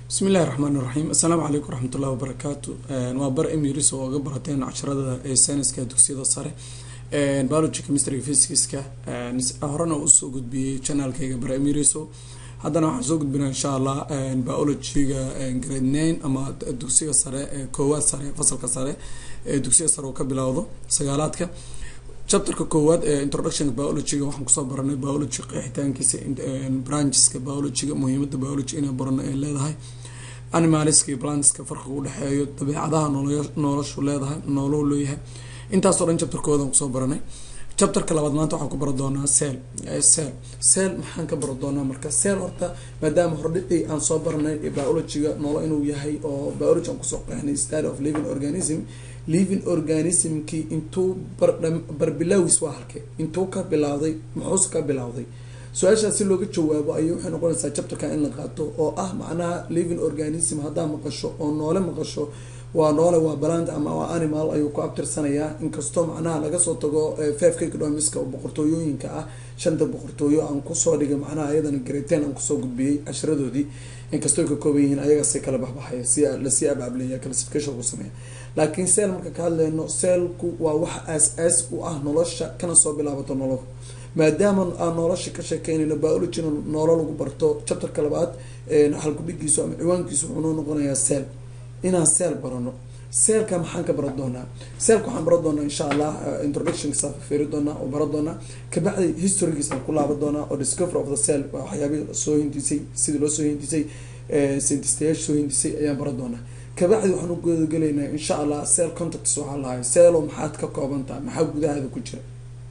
bismi illahi raxmaan iraxiim assalaamu calaykum waraxmatullahi wabarakaatu waa bar emiris oo oga barateen casharada ee sayniska dugsiyada sare biology chemistry physicska horena usoo gudbiyey channelkayga bar emiriso haddana waxaan soo gudbinaa insha allah biologyga grade nine ama dugsiga sare ee koowaad sare fasalka sare ee dugsiga sare oo ka bilowdo sagaalaadka chapterka koowaad ee introductionka biologyga waxaan kusoo baranay biology qeexitaankiisa brancheska biologyga muhiimada biology inay barano ay leedahay animaliska iyo plantska farqiga udhexeeyo dabeecadaha noloshu leedahay nooluhu leeyahay intaasoo dhan chapterkoodan kusoo baranay chapterka labaad maanta waxaan ku bara doonaa cell cell cell maxaan ka bara doonaa marka cell horta maadaama hordhicii aan soo baranay biologyga noolo inuu yahay oo biology aan kusoo qeexnay study of living organism living organismkii intuu barbilawis waa halkee intuu ka bilowday muxuuse ka bilowday su-aashaas si looga jawaabo ayay waxay noqonaysaa chapterka in la qaato oo ah macnaha living organism haddaa maqasho oo noole maqasho waa noole waa balant ama waa animal ayuu ku abtirsanayaa inkastoo macnaha laga soo tago fafka economiska oo boqortooyooyinka ah shanta boqortooyo aan kusoo dhigay macnaha ayadana greaten aan kusoo gudbiyey cashiradoodii inkastoo ka kooban yihiin ayagaasi kala baxbaxaya si lasii abaablaya classification ku sameeya laakiin seel marka ka hadleyno seelku waa wax aas-aas u ah nolosha kana soo bilaabato nolol maadaama aan nolosha ka sheekeynayno biologina noolo lagu barto chapterka labaad halkudhigiisu ama ciwaankiisu wuxuunoo noqonayaa seel inaan seel barano seelka maxaan ka baran doonaa seelka waxaan baran doonaa insha allah introductionkiisa fiiri doonaa oo baran doonaa kabacdi historygiisaan ku laaban doonaa oo discovery of the cell waa waxyaabii soo hindisay sidii loo soo hindisay scientistayaasha soo hindisay ayaan baran doonaa kabacdi waxaan u gudagelaynaa insha allah cell contacts waxaa lahay ceelo maxaad ka kooban tahay maxaa gudahaada ku jira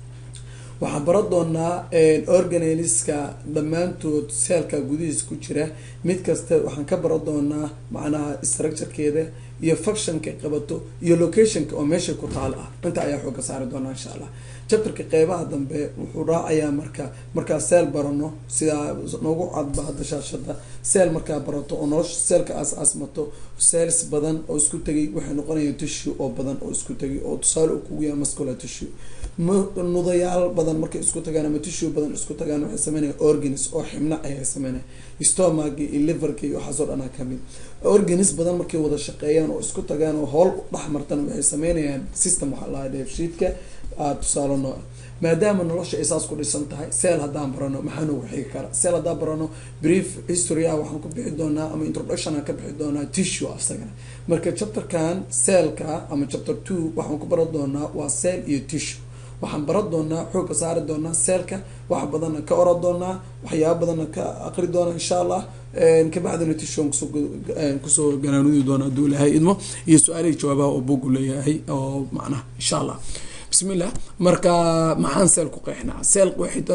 waxaan baran doonaa organeliska dhammaantood seelka gudihiisa ku jira mid kasta waxaan ka baran doonaa macnaha structurekeeda iyo functionka qabato iyo locationka oo meesha ku taal ah inta ayaa xooga saari doonaa insha allah chapterka qeybaha dambe wuxuu raacayaa marka markaa seel barano sidaa noogu cadba hadda shaashada seel markaa barato oo nolosha seelka aas aasmato seels badan oo isku tegay waxay noqonayaan tissue oo badan oo isku tegay oo tusaale u kugu yahay muscular tissue nudayaal badan markay isku tagaan ama tissue badan isku tagaan waxay sameynaya organs oo xibna ayay sameynaya stomach iyo liverka iyo waxaasoo dhanaa kamid organs badan markay wada shaqeeyaan oo isku tagaan oo howl dhex martan waxay sameynayaan system waxaa lahaa dheefshiidka tusaale noo maadaama nolosha ay saas ku dhisan tahay seel haddaan barano maxaa noogu xigi kara seel haddaan barano brief history ah waxaan ku bixi doonaa ama introduction aan ka bixi doonaa tissue asagana marka chapterkan seelka ama chapter two waxaan ku baran doonaa waa seel iyo tissue waxaan baran doonaa xooga saari doonaa seelka wax badanna ka oran doonaa waxyaaba badanna ka aqri doonaa insha allah kabacdina tishon kusoo ganaanudi doona haduu ilahay idmo iyo su-aalihii jawaabaha oo bugu leeyahay oo macnaha insha allah bismillah marka maxaan seel ku qeexnaa seel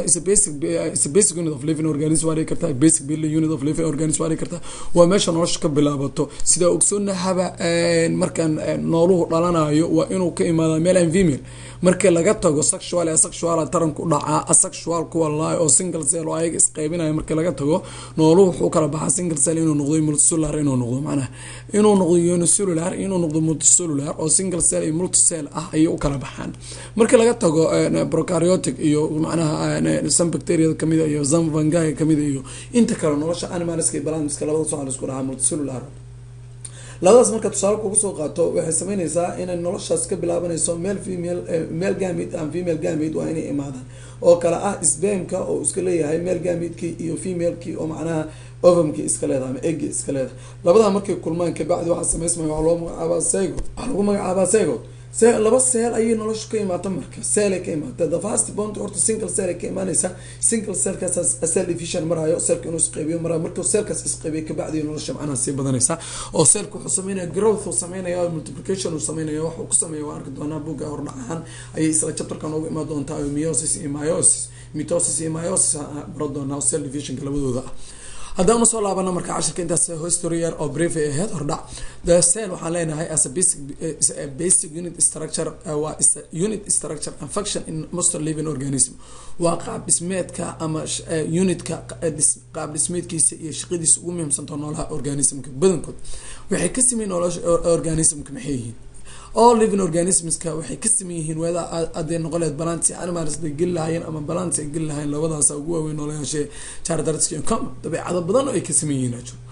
basic unit of living organism waa dhigi kartaa basic building unit of living organism waa dhigi kartaa waa meesha nolosha ka bilaabato sidaa ogsoonahaba markaan nooluhu dhalanayo waa inuu ka imaada male and female markii laga tago sexual asexual taranku dhacaa asexual kuwa laay oo single cell oo ayaga isqeybinayo markii laga tago nooluhu wuxuu kala baxaa single cell inuu noqdo multicellular inuu noqdo macnaha inuu noqdo unicellular inuu noqdo multicellular oo single cell iyo multicell ah ayay u kala baxaan markii laga tago procariotic iyo macnaha some bacteriada kamid iyo some fungi kamid iyo inta kale nolosha animalska iyo balanska labadaas waxaa laisku dhahaa multicellular labadaas marka tusaale kuga soo qaato waxay sameyneysaa inay noloshaas ka bilaabanayso male female male gamid and female gamid waa inay imaadaan oo kale ah sbamka oo iska leeyahay male gamidkii iyo femalekii oo macnaha ovamkii iska leedahay ama eggi iska leedahay labadaa markay kulmaan kabacdi waxaa sameysmaya waa loo magacaabaa sego waxaa lagu magacaabaa segod laba seel ayay nolosha ka imaata marka seelay ka imaata the fast bond horta single cell ay ka imaaneysa single cellkaas cell division marayo cellka inuu isqeybiyo marayo markuu cellkaas isqeybiyo kabacdi nolosha macnaha sii badanaysa oo cellka wuxuu sameynaya growth uu sameynaya multiplication uu sameynaya wax uu ku sameeya waa arki doonaa buugga hordhacahan ayay isla chapterka noogu imaan doontaa meiosis iyo myosis mitosis iyo myosis baro doonaa cell divisionka labadooda ah haddaan usoo laabana marka cashirka intaas history yar oo brief ay ahayd hordhac the cell waxaan leenahay as a basic a basic unit structure waa unit structure and function in most living organism waa qaab dhismeedka ama unitka qaab dhismeedkiisa iyo shaqadiisa ugu muhiimsanta noolaha organismka badankood waxay ka sameyn nolosha organismka maxay yihiin all living organismska waxay ka saman yihiin weeda aday noqoleed balanti animals ay geli lahaayeen ama balanti ay geli lahayen labadaas ugu waaweyn noolayaashe chardarska com dabeecado badan oo ay ka saman yihiin ajo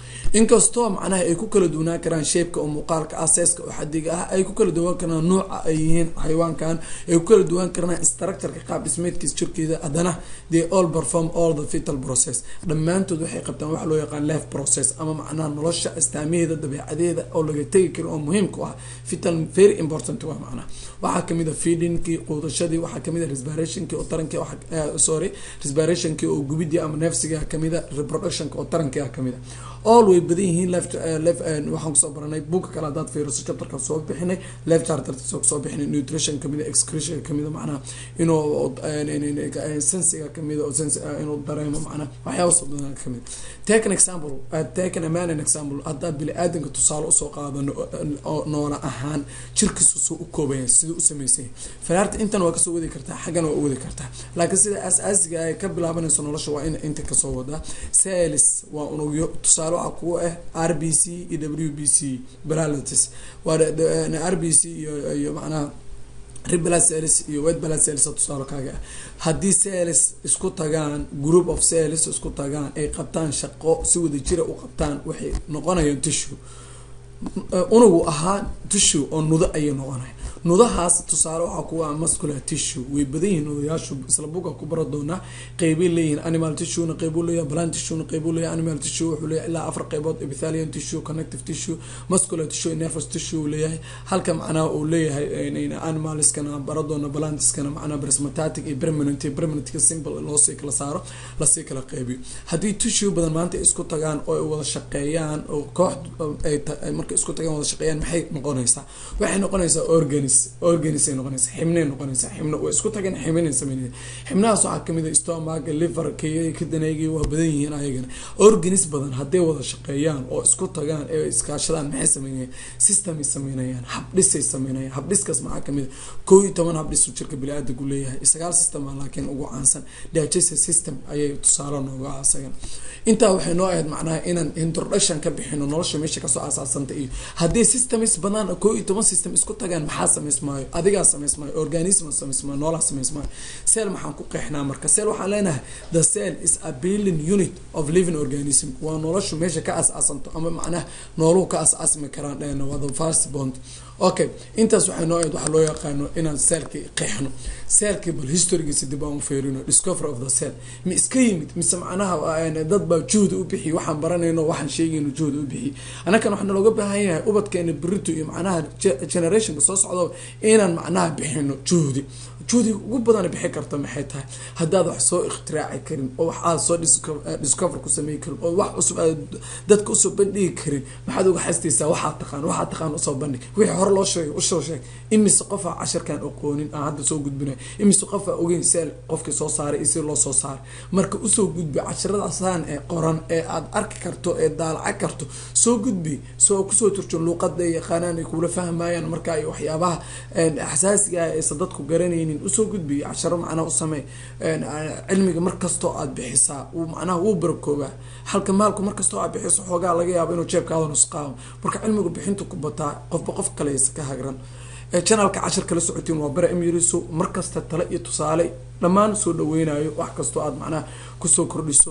inkastoo macnaha ay ku kala duwanaan karaan sheebka oo muuqaalka ah seeska oo xadiga ah ay ku kala duwan karaan nuuca ay yihiin xayawaankan ay ku kala duwan karaan structureka qaab dhismeedkiis jirkeeda haddana they all perform all the fetal process dhammaantood waxay qabtaan waxa loo yaqaan life process ama macnaha nolosha astaamaheeda dabeecadeeda oo laga tegi karo oo muhiimku ah fetal very important waa macnaha waxaa kamid a feedingkii quudashadii waxaa kamid a respirationkii oo tarankii sorry respirationkii oo gubidii ama neefsiga kamid a reproductionka oo tarankia kamid a all way badan yihiin left left waxaan kusoo baranay buugka kale haddaad fiiriso chapterka soo bixinay left charter soo bixinay nutrition kamid a excretion kamid a macnaha inuu sensiga kamid a sense inuu dareemo macnaha waxyaaba soo badan kamid take an example take an man an example haddaa bini aadanka tusaale usoo qaadano noola ahaan jirkiisu soo u koobaya siduu u sameysanya faraarta intan waa kasoo wadi kartaa xaggan waa u wadi kartaa laakiin sida aas-aasiga ay ka bilaabanayso nolosha waa in inta kasoo wadaa sales waa unugyo tusaale waxaa kugu ah r b c iyo w b c balalatis waa r b c iyo iyo macnaha reblas sales iyo wet balad sales tusaale kaaga ah haddii sales isku tagaan group of sales isku tagaan ay qabtaan shaqo si wada jira u qabtaan waxay noqonayaan tissue unugu ahaa tissue oo nudo ayay noqonaya nudahaas tusaale waxaa kuwa muscular tissue way badan yihiin nudayaashu isla buga ku bara doonaa qeybay leeyihiin animal tissue qeybu leeyahay plant tissue qeybu leeyahay animal tissue wuxuu leeyahay ilaa afar qeybood epithelial tissue connective tissue muscular tissue nervous tissue uu leeyahay halka macnaha uu leeyahay animalskana bara doona plantiskana macnaha prismatatic iyo permanent permanentka simple loosii kala saaro lasii kala qeybiyo haddii tissue badan maanta isku tagaan oo ay wada shaqeeyaan oo koox ay marka isku tagaan wada shaqeeyaan maxay noqonaysaa waxay noqonaysaa organis organis ay noqonaysa xibnay noqonaysaa xibno way isku tageen xibnay sameynaya xibnahaas waxaa kamid a stomach liver kiyay kidanaygii waa badan yihiin ayagana organis badan hadday wada shaqeeyaan oo isku tagaan ee iskaashadaan maxay sameynayaan systemay sameynayaan habdhisay sameynayaan habdhiskaas maxaa kamid a koo iyo toban habdhis uu jirka bili-aadanku leeyahay sagaal system a laakiin ugu caansan digestive system ayay tusaale nooga asagan intaa waxay noo ahayd macnaha inaan introduction ka bixino nolosha meesha kasoo aasaasanta iyo haddii systems badan koo iyo toban system isku tagaan maxaa samaysmaayo adigaa samaysmaayo organism samaysmaayo noolaa samaysmaayo cell maxaan ku qeexnaa marka cell waxaan leenahay the cell is a building unit of living organism waa noloshu meesha ka aas-aasanto ama macnaha nooluhu ka aas-aasmi karaan dhehna waa the first bond okay intaas waxay noo ahayd waxaa loo yaqaano inaan cellkii qeexno cellkii bal historygiisa dib aan u feerino discovery of the cell ma iska yimid mise macnaha dad baa juhdi u bixiy waxaan baranayno waxaan sheegayno juhdi u bixiy annakan waxaa nalooga baahan yahay ubadkeena berito iyo macnaha generationka soo socdo inaan macnaha bixino juhdi juhdiga ugu badana bixi karta maxay tahay haddaad wax soo iktiraaci karin oo wax aad soo discover ku samey karin oo wax cusub aad dadka usoo bandhigi karin maxaad uga xastaysaa waxaad taqaan waxaad taqaan usoo bandhig wixii hore loo sheegay usoo sheeg imise qofaa casharkan aqoonin aan hadda soo gudbinay imise qofaa ogeyn seel qofkii soo saaray iyo si loo soo saaray marka usoo gudbi casharadaasaan ee qoran ee aad arki karto ee daalaca karto soo gudbi soo kusoo turjo luuqada yaqaanaan ay kuula fahmayaan marka ay waxyaabaha xasaasiga aysan dadku garanaynin usoo gudbi casharo macnaha u samey cilmiga markastoo aad bixisaa uu macnaha wuu barakoobaa halka maalku markastoo aad bixiso xoogaa laga yaabo inuu jeebkaada nusqaamo marka cilmiga bixintu ku bataa qofba qof kaleysa ka hagran janalka cashar kala socotiin waa bara emiriso markasta tale iyo tusaale dhammaan soo dhaweynayo wax kastoo aad macnaha kusoo kordhiso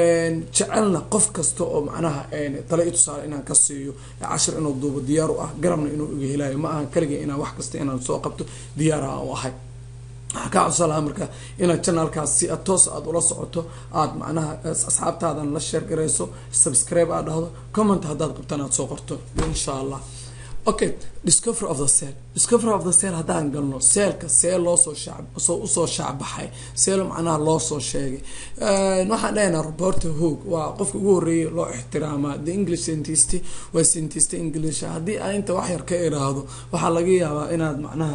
jecelna qof kasta oo macnaha tale iyo tusaale inaan ka siiyo cashir inuu duubo diyaar u ah garabna inuu iga helayo ma ahan kaliga inaan wax kasta inaan soo qabto diyaar aan u ahay waxaa kaa codsan lahaa marka inaad janalkaas si toos aada ula socoto aada macnaha asxaabtaadan la sheer garayso subscribe aad dhahdo comment haddaad qabtaan aad soo qorto insha allah okay discovery of the cell discovery of the cell haddaan galno seelka see loosoo shacb soo usoo shaacbaxay seel macnaha loo soo sheegay waxaan dhahaynaa roberto hoog waa qofka ugu horreeyay loo ixtiraamaa the english scientist waa scientist english haddii aan inta wax yar ka iraahdo waxaa laga yaabaa inaad macnaha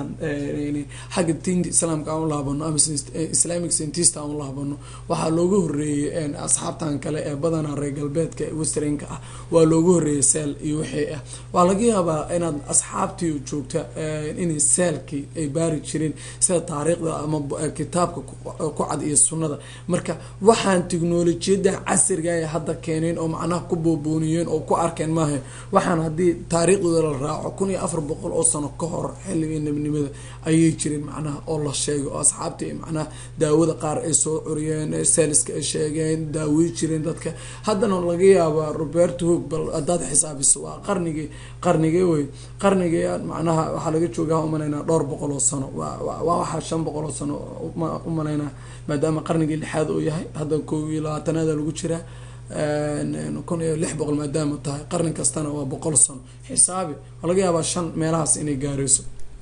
xagga diinta islaamka aan u laabano ama islamic scientist aan u laabano waxaa looga horreeyay asxaabtan kale ee badanaa reer galbeedka westernka ah waa looga horreeyay seel iyo wixii ah waa laga yaabaa inaad asxaabtii joogta inay seelkii ay baari jireen sida taariikhda ama kitaabka ku cad iyo sunnada marka waxaan teknolojiyadda casriga ay hadda keeneen oo macnaha ku boobooniyeen oo ku arkeen maaha waxaan haddii taariikhdooda la raaco kun iyo afar boqol oo sano ka hor xilligii nebnimada ayay jireen macnaha oo la sheegay oo asxaabtii macnaha daawada qaar ay soo curiyeen seeliska ay sheegeen daawey jireen dadka haddana laga yaabaa roberto hoog bal hadaad xisaabiso waa qarnigii qarnigee wey qarnigii macnaha waxaa laga joogaa umalaynaa dhowr boqol oo sano waa waxaa shan boqol oo sano umalaynaa maadaama qarnigii lixaad uu yahay hadda kow iyo labaatanaada lagu jiraa kun iyo lix boqol maadaama tahay qarni kastana waa boqol sano xisaabi waa laga yaabaa shan meelahaas inay gaareyso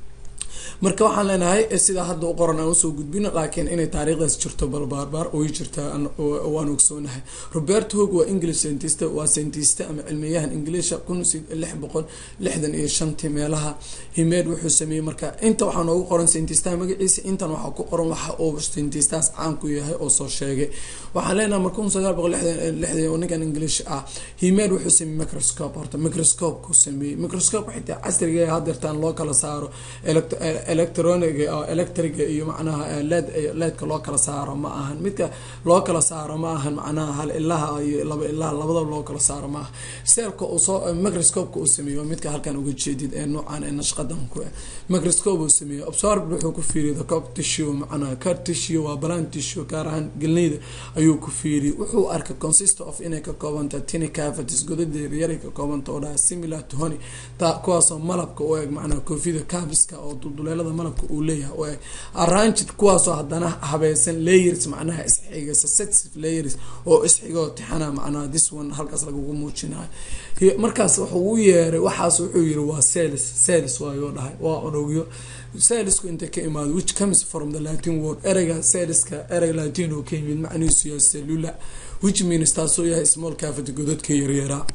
marka waxaan leenahay sidaa hadda u qoran aan usoo gudbino laakiin inay taariikhdaas jirto bal baarbaar oy jirtaa waan ogsoonahay robert hog waa english scientist waa scientist ama cilmiyahan ingiliisha kun lix boqol lixdan iyo shantii meelaha himeed wuxuu sameeyey marka inta waxaa noogu qoran scientistaha magaciisa intan waxaa ku qoran waxa uu scientistahaas caan ku yahay oo soo sheegay waxaan leenahay marka kun sagaal boqol lixdan lixdan ninkan english ah himeed wuxuu sameeyey microscope horta microscope ku sameeyey microscope xitaa casriga hadeertaan loo kala saaro electroniga oo electriga iyo macnaha led leedka loo kala saaro ma ahan midka loo kala saaro ma ahan macnaha hal ilaha iyo laba ilaha labadaba loo kala saaro ma aha seelka uu soo microscopeka uu sameeyo midka halkan uga jeedid ee noocan ee nashqadan ku microscope uu sameeyo absorb wuxuu ku fiiriyay the cop tissue macnaha car tissue waa balan tissue gaar ahaan gelneyda ayuu ku fiiriyay wuxuu arkay consist of inay ka koobanta tiny cavities godada yaryar ka koobanta oo dhaha similar to honey ta kuwaasoo malabka u eg macnaha koofida caviska oo dulduleelada malabka uu leeyahay oo eg arranged kuwaasoo haddana habaysan layers macnaha isxiga successive layers oo isxigoo tixana macnaha this one halkaas lagugu muujinayo markaas wuxuu u yeeray waxaas wuxuu yiri waa celis celis waayoo dhahay waa unugyo celisku intay ka imaado which comes from the latin word ereyga celiska erey latin oo ka yimid macnihiisu yahay cellula which means taasoo yahay small cavity godadka yaryaraa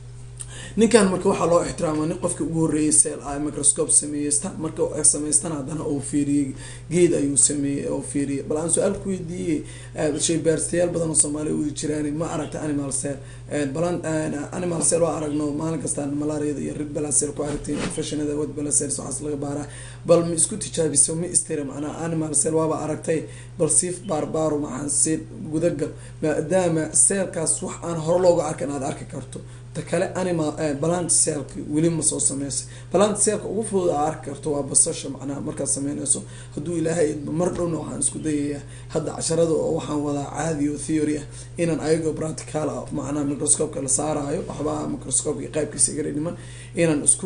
ninkan marka waxaa loo ixtiraama nin qofkii ugu horreeyay seel ah microscope sameeyeysta marka samaystana haddana uu fiiriyey geed ayuu sameeyey oo fiiriyay bal aan su-aal ku weydiiyey shay baarstayaal badan oo soomaaliya u jiraan ma aragta animal cell balan animal cell waa aragno maalin kastaan malaariyada iyo rid balasel ku aragtiin infectionada wad balasels waxaas laga baaraa bal ma isku tijaabiso ma istira macnaha animal cell waaba aragtay bal siif baarbaaro maxaan si gudagal maadaama seelkaas wax aan hore looga arkan aada arki karto ta kale animal balant seelka weli ma soo sameysay balant seelka ugu fudud aa arki karto waa basasha macnaha markaad sameyneyso hadduu ilaahay mar dhowna waxaan isku dayayaa hadda casharada oo waxaan wadaa caadi oo theory ah inaan ayagoo practical ah macnaha microscopeka la saaraayo waxbaa microscopeka qaybkiisa igara dhiman inaan isku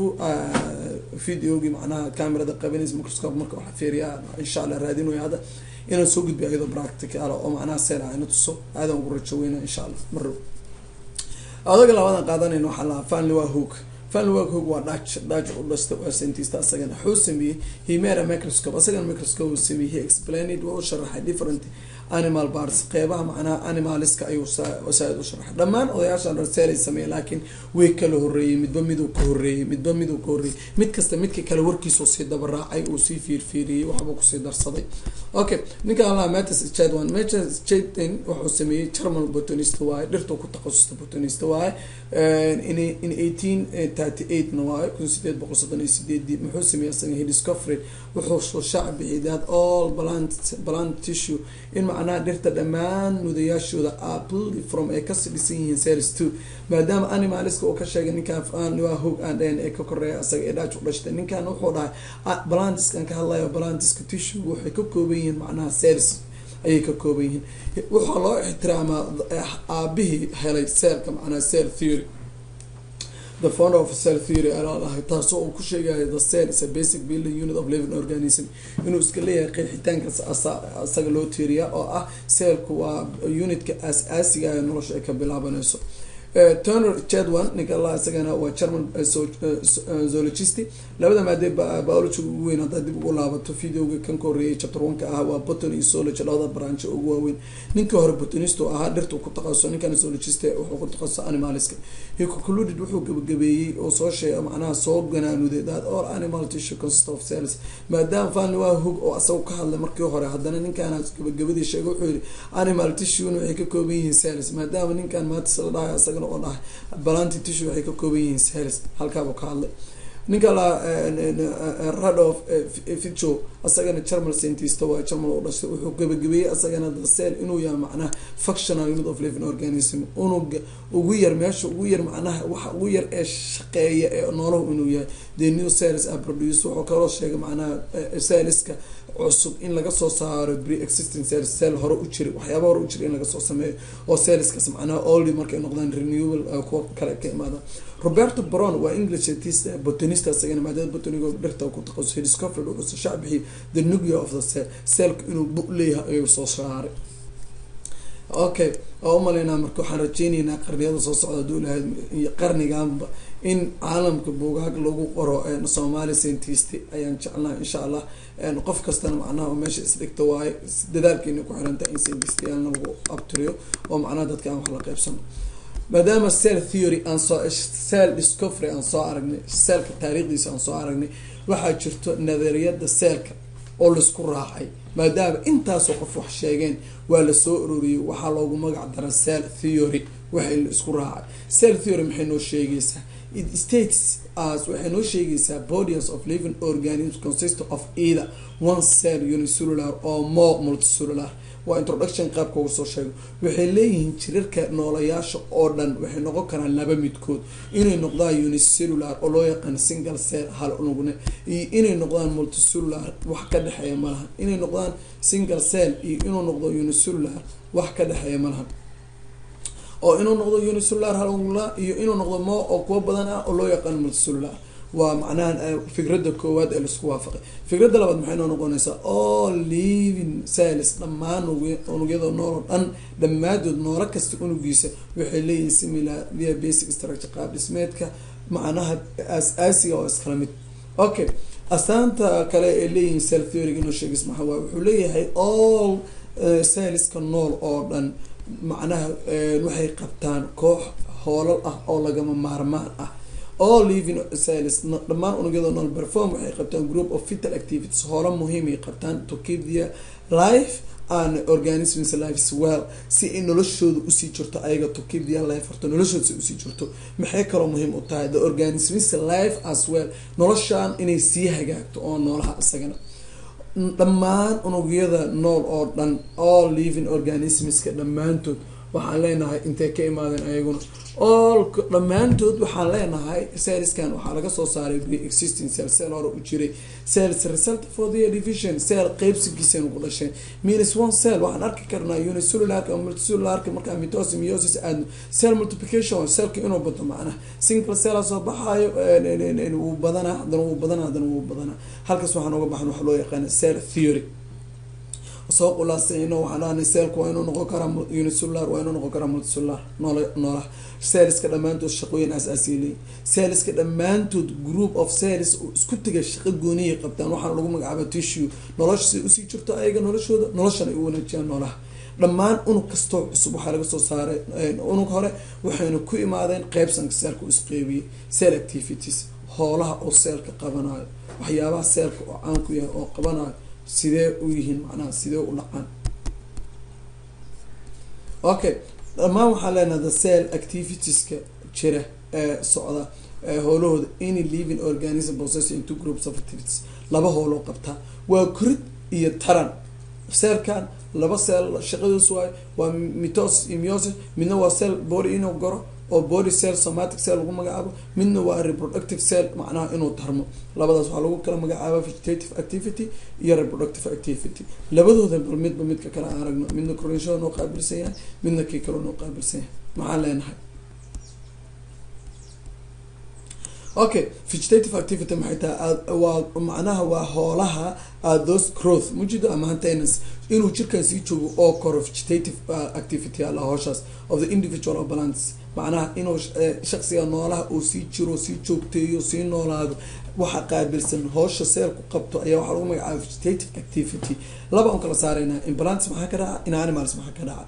videogii macnaha camerada qabanaysa microscope marka waxa fiiriyaa insha allah raadinaya hadda inaan soo gudbiyo ayadoo practical oo macnaha seel ah ina tuso aadan ugu rajo weyna insha allah marrow odaga labadan qaadanayna waxaa lahaa fanly waa hoog fanly waa hoog waa daj daj u dhasta waa scientist asagana wuxuu sameeyey himera microscope asagana microscope uu sameeyey he explained waa u sharaxay different animal parts qeybaha macnaha animaliska ayuu saa-id u sharaxay dhammaan odayaashan raseelay sameeyey laakiin way kala horeeyey midba miduu ka horeeyey midba miduu ka horreeyey mid kasta midka kale warkiisuu sii dabaraacay uu sii fiirfiiriyey waxbuu kusii darsaday okay ninka allah matis jadwan matis jadin wuxuu sameeyey german botanist waaye dhirtuu ku takhasusta botanist waaye in in eighteen thirty eight na waaye kun sideed boqol soddon iyo sideedii muxuu sameeyey asaga he discovered wuxuu soo shaac bixiyay that all plant plant tissue in macnaha dhirta dhammaan mudayaashooda apl from ay kasii dhisan yihiin cells two maadaama animaliska uu ka sheegay ninkaan waa hoog aan dhehen ee ka koreeya asaga ee dhaaj u dhashtay ninkan wuxuu dhahay balantiskan ka hadlayo balantiska tissue waxay ka kooban yihiin macnaha cells ayay ka kooban yihiin waxaa loo ixtiraamaa aabihii helay seelka macnaha cell theory the founder of cell theory alaadahay taasoo uu ku sheegayo the cell is a basic building unit of living organism inuu iska leeyahay qeexitaanka asaga loo tiiriya oo ah cellku waa unitka aas-aasiga ee nolosha ay ka bilaabanayso turner jadwan ninka allah isagana waa german zoologist labada maadee biology ugu weyn haddaa dib ugu laabato videoga kan ka horreeyay chapter one-ka ah waa botany iyo zoology labada branch ugu waaweyn ninka hore botanist oo ahaa dhirtu ku taqasuso ninkan zoologist wuxuu ku taqasuso animaliska he concluded wuxuu gabagabeeyey oo soo sheegay macnaha soo ganaanuday that all animal tissue consist of cells maadaama fanli waa hog oo asaga ka hadlay markii hore haddana ninkaana gabagabadii sheegay wuxuu yihi animal tissue waxay ka kooban yihiin cells maadaama ninkan maatis la dhahay asagana oo dhahay balanti tissue waxay ka kooban yihiin cells halkaabuu ka hadlay ninka la radof fico asagana germal scientist waa germal u dhashay wuxuu gabagabeeyey asagana the cell inuu yahay macnaha functional unit of living organism unuga ugu yar meesha ugu yar macnaha waxa ugu yar ee shaqeeya ee noolahu inuu yahay the new cells are produce wuxuu kaloo sheegay macnaha celliska cusub in laga soo saaro pre-existing cells cell hore u jira waxyaaba hore u jira in laga soo sameeyo oo cellskas macnaha only markay noqdaan renewable kuwa kale ka imaadaan roberto brown waa english botanist isagana maadada botaniga dhirta ku taqasusay discovered wuxuu shaac bixiyay the nuclear of the cell cellka inuu bu leeyahay ayuu soo saaray okay oo umaleynaa marka waxaan rajeyneynaa qarniyada soo socda haduu lahayd iyo qarniganba in caalamka buugaag lagu qoro soomaali scientist ayaan jeclaha insha allah qof kastana macnaha meesha isdhigta waaye dadaalkeena ku xiranta in scientistyaana lagu abtiriyo oo macnaha dadka aan wax la qeybsano maadaama cell theory aan soo cell discovery aan soo aragnay cellka taariikhdiisa aan soo aragnay waxaa jirto nadariyada cellka oo laisku raacay maadaama intaasoo qof wax sheegeen waa lasoo uroriyey waxaa loogu magac dara cell theory waxay la isku raacay cell theory maxay noo sheegaysaa it states as waxay noo sheegaysaa bodies of living organisms consist of either one cell unicellular or more multicellular waa introduction qaabka uga soo sheego waxay leeyihiin jirarka noolayaasha oo dhan waxay noqon karaan laba midkood inay noqdaan unicellular oo loo yaqaan single cell hal unugne iyo inay noqdaan multicellular wax ka dhexeeya malahan inay noqdaan single cell iyo inuu noqdo unicellular wax ka dhexeeya malahan oo inuu noqdo unicellular hal unugla iyo inuu noqdo mo oo kuwo badan ah oo loo yaqaan multicellular waa macnaha fikradda koowaad ee laisku waafaqay fikradda labaad maxay noo noqonaysaa all living cells dhammaan unugyada nool oo dhan dhamaadood noolo kasta unugiisa waxay leeyihiin similar via basic structure qaab dhismeedka macnaha as-aasiga oo iskala mid okay astaanta kale ee leeyihiin cell theoryga inoo sheegis maxa waay wuxuu leeyahay all celliska nool oo dhan macnaha waxay qabtaan koox hoolal ah oo lagama maarmaan ah all living cells dhammaan unugyada nool perform waxay qabtaan group of vital activities hoola muhiimay qabtaan to keep their life and organisms life as well si ay noloshooda usii jirto ayaga to keep their life horta noloshooda si usii jirto maxay kaloo muhiim u tahay the organisms life as well noloshaan inay sii hagaagto oo noolaha isagana dhammaan unugyada nool oo dhan all living organismska dhammaantood waxaan leenahay intay ka imaadeen ayaguna all dhammaantood waxaan leenahay cellskan waxaa laga soo saaray pre-existing cell cell hore u jiray cells result for the division cell qeybsigiisaynu ku dhasheen minus one cell waxaan arki karnaa unicellularka multicellularka markaa mitosis meiosis aadno cell multiplication cellka inuu bato macnaha single cella soo baxaayo wuu badanaa haddana wuu badanaa haddana wuu badanaa halkaas waxaan uga baxan waxa loo yaqaana cell theory soo qulaasayno waxaan dhahnay cellka waa inuu noqon karaa unicellular waa inuu noqon karaa multicellular nool noolaha celliska dhammaantood shaqooyin aas-aasiya leeyihin celliska dhammaantood group of cells oo isku tegay shaqo gooniyay qabtaan waxaana lagu magacaaba tissue nolosha say usii jirto ayaga noloshooda noloshan ay u wanaajiyaan noolaha dhammaan unug kastoo cusub waxaa laga soo saaray unug hore waxayna ku imaadeen qeybsanka seelka u isqeybiyey cell activities hoolaha oo seelka qabanayo waxyaabaha seelka oo caan ku yahay oo qabanayo sidee u yihiin macnaha sidee u dhacaan okay dhammaan waxaan leenaha the cell activitieska jira ee socda howlahooda any living organism process into groups of activities laba howloo qabtaa waa korid iyo taran seelkan laba cell shaqadoos waay waa mitosis iyo meiosis midna waa cell body inuu goro oo body cell somatic cell lagu magacaabo midna waa reproductive cell macnaha inuu tarmo labadaas waxaa lagu kala magacaaba vegetative activity iyo reproductive activity labadooda bal midba midka kale aan aragno midna kornshada noo qaabilsan yahay midna kii kaleo noo qaabilsan yahay maxaan leenahay okay vegetative activity maxay tahay waa macnaha waa hoolaha those growth mujido ama maintenance inuu jirkan sii joogo oo koro vegetative activity ala hooshaas of the individual of balance macnaha inuu shaksiga noolaha uu sii jiro sii joogteeyo sii noolaado waxa qaabilsan hoosha seelku qabto ayaa waxaa lagu magacaaba vegetative activity laba un kala saareyna in balance maxaa ka dhaca in animals maxaa ka dhaca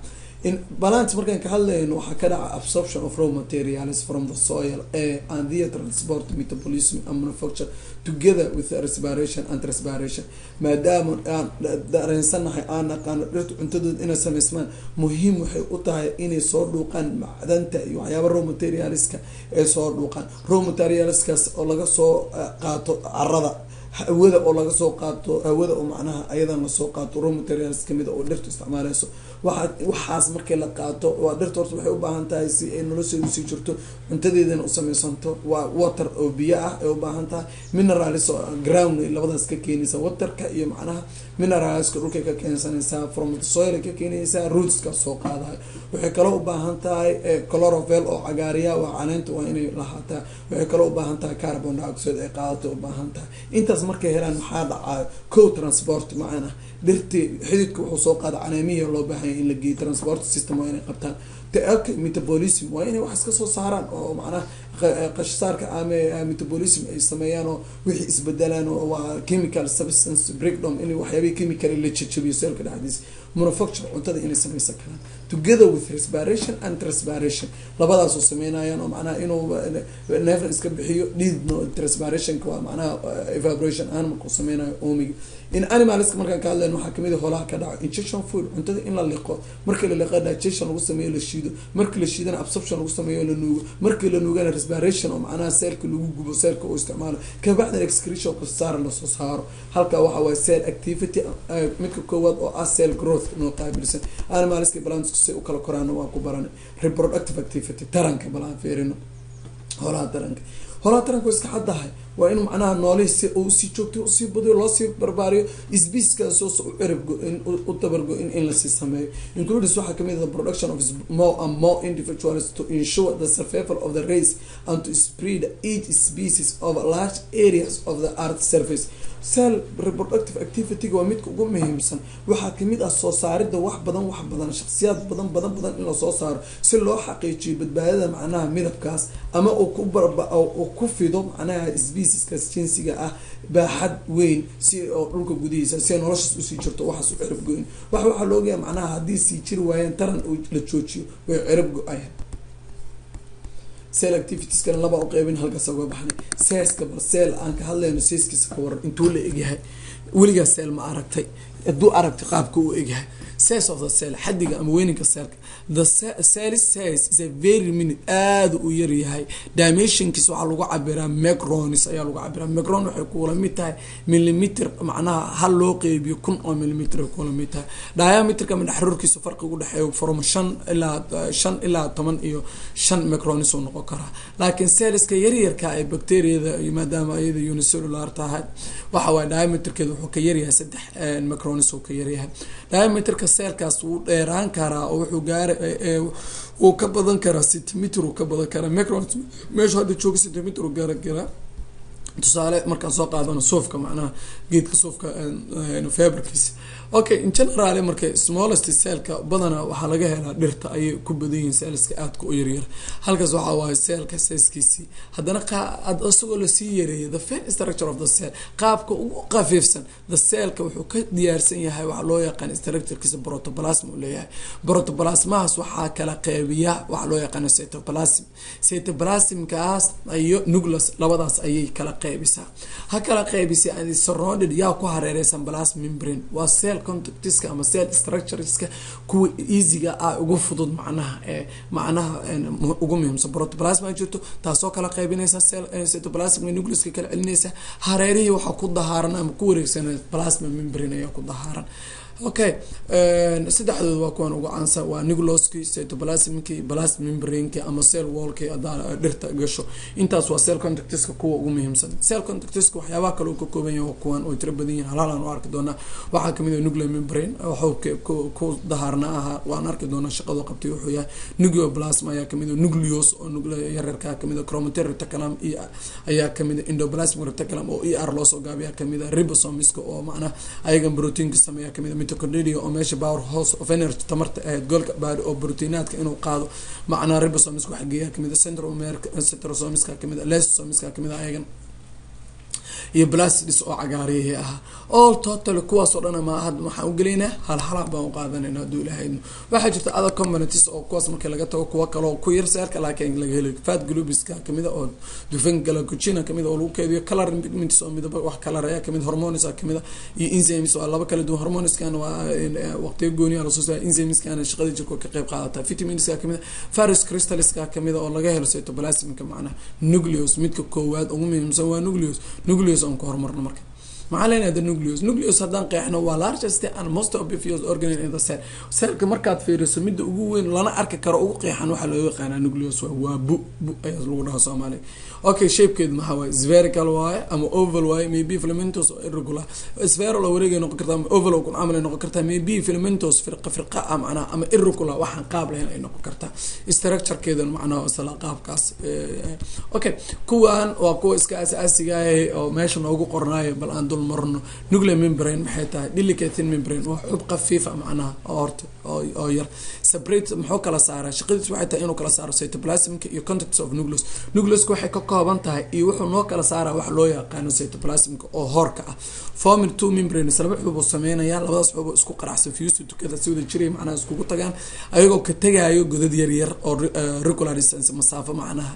in balance markaan ka hadlayno waxaa ka dhaca absorption of raw materials from the soil air and the transport metabolism and manufacture together with respiration and respiration maadaama aan dareensanahay aan naqaano dhirta cuntadooda inay sameysmaan muhiim waxay u tahay inay soo dhuuqaan macdanta iyo waxyaaba raw materialska ay soo dhuuqaan raw materialskaas oo laga soo qaato carada hawada oo laga soo qaato hawada oo macnaha ayadan lasoo qaato raw materials kamid oo dhirtu isticmaaleyso waa waxaas markii la qaato waa dhirta horta waxay u baahan tahay si ay nolosheedu sii jirto cuntadeedana u sameysanto waa water oo biyo ah ay u baahan tahay minerals oo ground ay labadaas ka keenaysa waterka iyo macnaha mineralska dhulkay ka keensanaysaa from the soil ay ka keenaysaa rootska soo qaadayo waxay kaloo u baahan tahay chlorovel oo cagaariya waa caleenta waa inay lahaataa waxay kaloo u baahan tahay carbon dioxide ay qaadato u baahan tahay intaas markay helaan maxaa dhacayo co transport macana dhirti xididka wuxuu soo qaada caleemihii loo baahanya in la geeyo transport system waa inay qabtaan tak metabolism waa inay wax iska soo saaraan oo macnaha qashsaarka ama metabolism ay sameeyaan oo wixii isbedelaan oo waa chemical substance breakdown in waxyaabihii chemical la jajabiyo seelka dhexdiisa manufacture cuntada inay sameysan karaan together with respiration and respiration labadaasoo sameynayaan oo macnaha inuu neefna iska bixiyo dhiidno respirationka waa macnaha evaporation ahaan markuu sameynayo omiga in animalska markaan ka hadlayn waxaa kamid a holaha ka dhaco injection food cuntada in la liqo markii la liqo digestion lagu sameeyo la shiido markii la shiidana absorption lagu sameeyo la nuugo markii la nuugana respiration oo macnaha seelka lagu gubo seelka uu isticmaalo kabacdina excretion saara lasoo saaro halka waxa waaye cell activity midka koowaad oo ah cell growth noo qaabilsan animalska balanska si u kala koraana waa ku baranay reproductive activity taranka balaan fiirino holaha taranka holaha taranka waa iska caddahay waa in macnaha noolihii si uu sii joogto usii badiyo loosii barbaariyo sbiiskaas u ciribgo-in u dabargo-in in lasii sameeyo includes waxaa kamid the production of more and more individuals to ensure the survival of the race and to spread each species over large areas of the earth surface cell reproductive activity-ga waa midka ugu muhiimsan waxaa kamid ah soo saaridda wax badan wax badan shaksiyaad badan badan badan in lasoo saaro si loo xaqiijiyo badbaadada macnaha midabkaas ama uu ku barba uu ku fido macnaha specieskaas jinsiga ah baaxad weyn si oo dhulka gudihiisa si ay noloshaas usii jirto waxaas u cirib go-in wax waxaa loogayaa macnaha haddii sii jiri waayeen taran la joojiyo way cirib go-ayaan cell activitieskana laba u qeybin halkaas uga baxnay seeska bal seel aan ka hadlayno seeskiisa ka waran intuu la egyahay weligaa seel ma aragtay hadduu aragtay qaabka uu egyahay size of the cell xadiga ama weyninka seelka the cell size is a very minute aada u yaryahay dimensionkiis waxaa lagu cabiraa micronis ayaa lagu cabiraa micron waxay kula mid tahay millimeter macnaha hal loo qeybiyo kun oo millimeter ay kula mid tahay diameterka madaxruurkiisa farqi u dhexeeyo from shan ilaa shan ilaa toban iyo shan micronis uu noqon karaa laakiin celliska yaryarka ee bacteriada maadaama iyada unicellular tahay waxa waaye diameterkeeda wuxuu ka yaryahay saddex micronis uu ka yaryahay diameterka seelkaas wuu dheeraan karaa oo wuxuu gaara wuu ka badan karaa centimeter uu ka badan karaa micron meeshu hadda jooga centimeter uu gaara karaa tusaale markaan soo qaadano suufka macnaha geedka suufka feberkiisa okay in general marka smallest cellka badana waxaa laga helaa dhirta ayay ku badan yihiin cellska aadka u yaryar halkaas waxaa waaye cellka sizekiisii haddana isagoo lasii yareeya the fin structure of the cell qaabka ugu qafiifsan the cellka wuxuu ka diyaarsan yahay waxaa loo yaqaan structurekiisa protoplasm uu leeyahay protoplasmahaas waxaa kala qeybiya waxaa loo yaqaana cytoplasm cytoplasmkaas iyo nucleus labadaas ayay kala qeybisaa ha kala qeybisa and surrounded yaa ku hareereysan plasm membrane waa cell contactiska ama cell structureska kuwa easyga ah ugu fudud macnaha ee macnaha ugu muhiimsan protoplasma jirto taasoo kala qaybinaysa cell cytoplasmic nucleuska kala celinaysa hareerihii waxaa ku dahaaran ama ku wareegsan plasma membrane ayaa ku dahaaran okay saddexdooda waa kuwan ugu caansan waa nucleoski cytoplasmki plasm membraneki ama cell wallki hadaa dhirta gasho intaas waa cell contactiska kuwa ugu muhiimsan cell contactiska waxyaabaha kale uu ka kooban yahay kuwan oo tiro badan yihin halaalaan u arki doonaa waxaa kamid ah nuclear membrane waxuu ku dahaarna ahaa waan arki doonaa shaqadu qabtay wuxuu yahay nucleoplasm ayaa kamid ah nucleus oo nuclea yararkaa kamid ah chromatin reticulum iyo ayaa kamid ah endoplasmic reticulum oo e r loosoo gaabiyaa kamid ah ribosomiska oo macnaha ayagan proteinka sameeya kamid ah mitochondria oo meesha power house of energy tamarta ahayd goolka baari oo proteinaadka inuu qaado macnaa ribosomiska waxa geeyaa kamid ah centromerka centrosomiska kamid ah lysosomiska kamid ah ayagan iyo blasidis oo cagaariyihii ahaa all total kuwaasoo dhan ma had waxaan ugelaynaa hal halaa baan uqaadanayna hadduu ilahaydno waxaa jirta other communities oo kuwaas markii laga tago kuwa kaleo ku yar seerka laakiin laga helo fat glubiska kamida oo dufan galacogina kamid oo lagu keediyo color pigments oo midaba wax color ayaa kamid hormones kamida iyo enzymes waa laba kala duwan hormoneskan waa waqtiyo gooniya lasoo saaray enzymeskana shaqada jirka ka qayb qaadata vitaminska kamida faris crystalska kamida oo laga helo cytoplasmka macnaha nucleus midka koowaad ugu muhiimsan waa nucleus nucleus aan ku horumarno marka maxaa leenahay the nucleus nucleus haddaan qeexno waa largest and most obvious organ in the cell cellka markaad fiiriso midda ugu weyn lana arki karo ugu qeexan waxaa loo yaqaanaa nucleus waa waa bu bu ayaa lagu dhahaa soomaaliga okay shapekeedu maxaa waaye spherical waaye ama oval waaye maybe filamentous oo irregular spherical oo wareegay noqon kartaa ama oval oo kun camal ay noqon kartaa maybe filamentous firqa firqa ah macnaha ama irregular waxaan qaab lahayn ay noqon kartaa structurekeedana macnaha isla qaabkaas okay kuwan waa kuwa iska asaasiga ah oo meesha noogu qornaayo bal aan dul marno nuclear membrane maxay tahay delicate membrane waa xub khafiifa macnaha oo horta oo yar separate muxuu kala saaraa shaqadiis waxay tahay inuu kala saaro cytoplasmka iyo contacts of nucleus nucleuska waxay ka kooban tahay iyo wuxuu noo kala saaraa wax loo yaqaano cytoplasmka oo hoorka ah forming two membranes laba xubuu sameynaya labadaas xubuu isku qaraxsan fuse tukada si wada jiray macnaha iskugu tagaan ayagoo ka tagaayo godad yar yar oo regular distance masaafo macnaha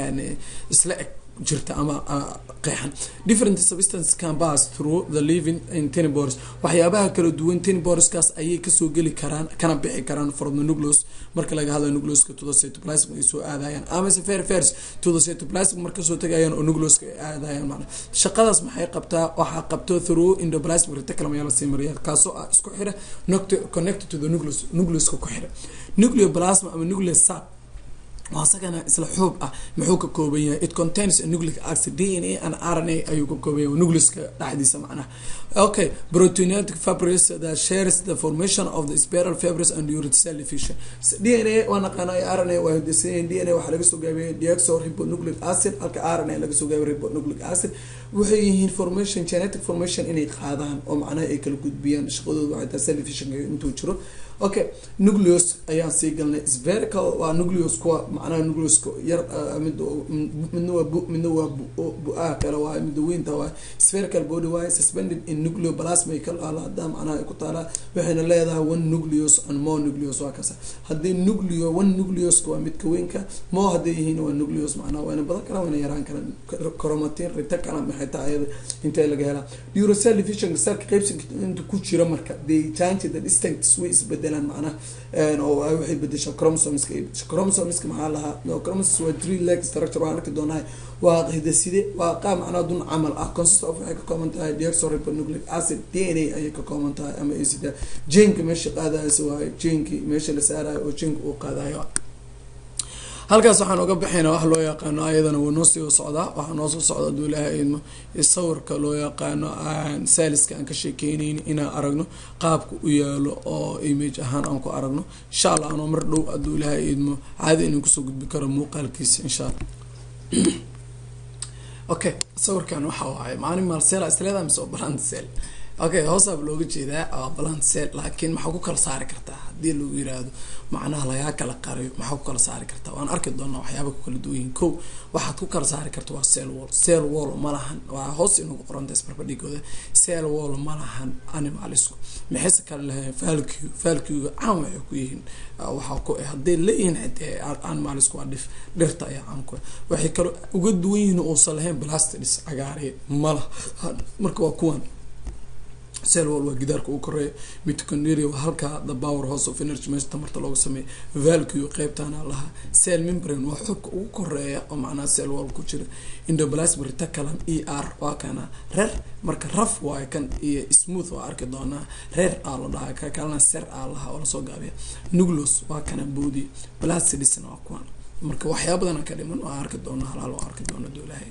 isla eg jirta ama qeexan different substance can pass through the living in tenibors waxyaabaha kala duwan teniborskaas ayay kasoo geli karaan kana bixi karaan from the nucleus marka laga hadlayo nucleuska to the cytoplasm ay soo aadayaan amase fair fairs to the cytoplasm marka soo tagayaan oo nucleuska ay aadayaan macna shaqadaas maxay qabtaa waxaa qabto through endoplasmic reticulum ayaa lasii mariyaa kaasoo ah isku xira connected to the nucleus nucleuska ku xira nucleoplasma ama nucleus sap waa isagana isla xuub ah muxuu ka kooban yahay it contains a nucleic acid d n a and r n a ayuu ka kooban yahay nucleuska dhexdiisa macnaha okay proteinatic fibres that shares the formation of the spiral fibres and urate cell division d n a waa naqaana r n a waa hindisayeen d n a waxaa laga soo gaabiyay deoxo ribonucleic acid halka r n a laga soo gaabiyay ribonucleic acid waxay yihiin formation genetic formation inay qaadaan oo macnaha ay kala gudbiyaan shaqadooda waxay tahay cell division intuu jiro okay nucleus ayaan sii galnay spherical waa nucleus kuwa macnaha nucleuska yar mid midna waa bu midna waa bu-aa kale waaye midda weynta waaye spherical body waaye suspended in nucleoplasma ka alaada macnaha ay ku taalaa waxayna leedahay one nucleus and more nucleus waa kasa haddii nucleo one nucleuska waa midka weynka more hadday yihiin waa nucleus macnaha wayna badan karaan wayna yaraan karaan chromatin reticulum maxay tahay ayada intee laga helaa uracell division cellka qaybsanka inta ku jira marka they change the distincts way isbedelaan macnaha oo waxay bedeshaa chromosomeska chromosomeska maxaa lahaa chromosomes waa three leg structure waan arki doonaa waa hidaside waa qaab macnaha dun camal ah consist of waxay ka kooban tahay deoxyribonucleic acid d n a ayay ka kooban tahay ama acida jenka meesha qaadaysa waayo jenki meesha la saarayo oo jenka uu qaadayo halkaas waxaan uga baxaynaa wax loo yaqaano ayadana wuu noo sii socdaa waxaa noo soo socda aduu ilaahay idmo sawirka loo yaqaano saaliska aan ka sheekeyneyn inaan aragno qaabka u yaalo oo image ahaan aan ku aragno insha allah anoo mar dhow aduu ilaahay idmo caadi inuu kusoo gudbi karo muuqaalkiisa insha allah okay sawirkan waxa waaye maalin maalseel isleeda mise oo balandsel okay hoosaaba looga jeedaa waa balandsel laakiin maxaa ku kala saari kartaa haddii lagu yiraahdo macnaha lagaa kala qariyo maxaa ku kala saari kartaa waan arki doonaa waxyaaba ku kala duwan yihin ko waxaad ku kala saari karta waa cell wall cell wall ma lahan waa hoos inagu qoranta isbarbadhigooda cell wall ma lahan animalisku maxayse kale lahayn falcu falcuga caan waxay ku yihiin waxaa ku hadday leeyihiin xitee animalisku waa dhif dhirta ayaa caan ku waxay kale uga duwan yihiin uusan lahayn blastidis cagaariya malaha marka waa kuwan cell wall waa gidaarka uu koreeya mitochondria waa halkaa the power house of energy meesha tamarta looga sameeya valcu qeybtaana lahaa cell membrane waa xubka ugu koreeya oo macnaha cell wall ku jira endoplasmic reticulum e r waa kana reer marka raf waayo kan iyo smooth waa arki doonaa reer aa la dhahaa ka kalena ser aa lahaa oo lasoo gaabiya nucleus waa kana boodi blacidisna waa kuwan marka waxyaa badana ka dhiman waa arki doonaa halaal waa arki doona doolahay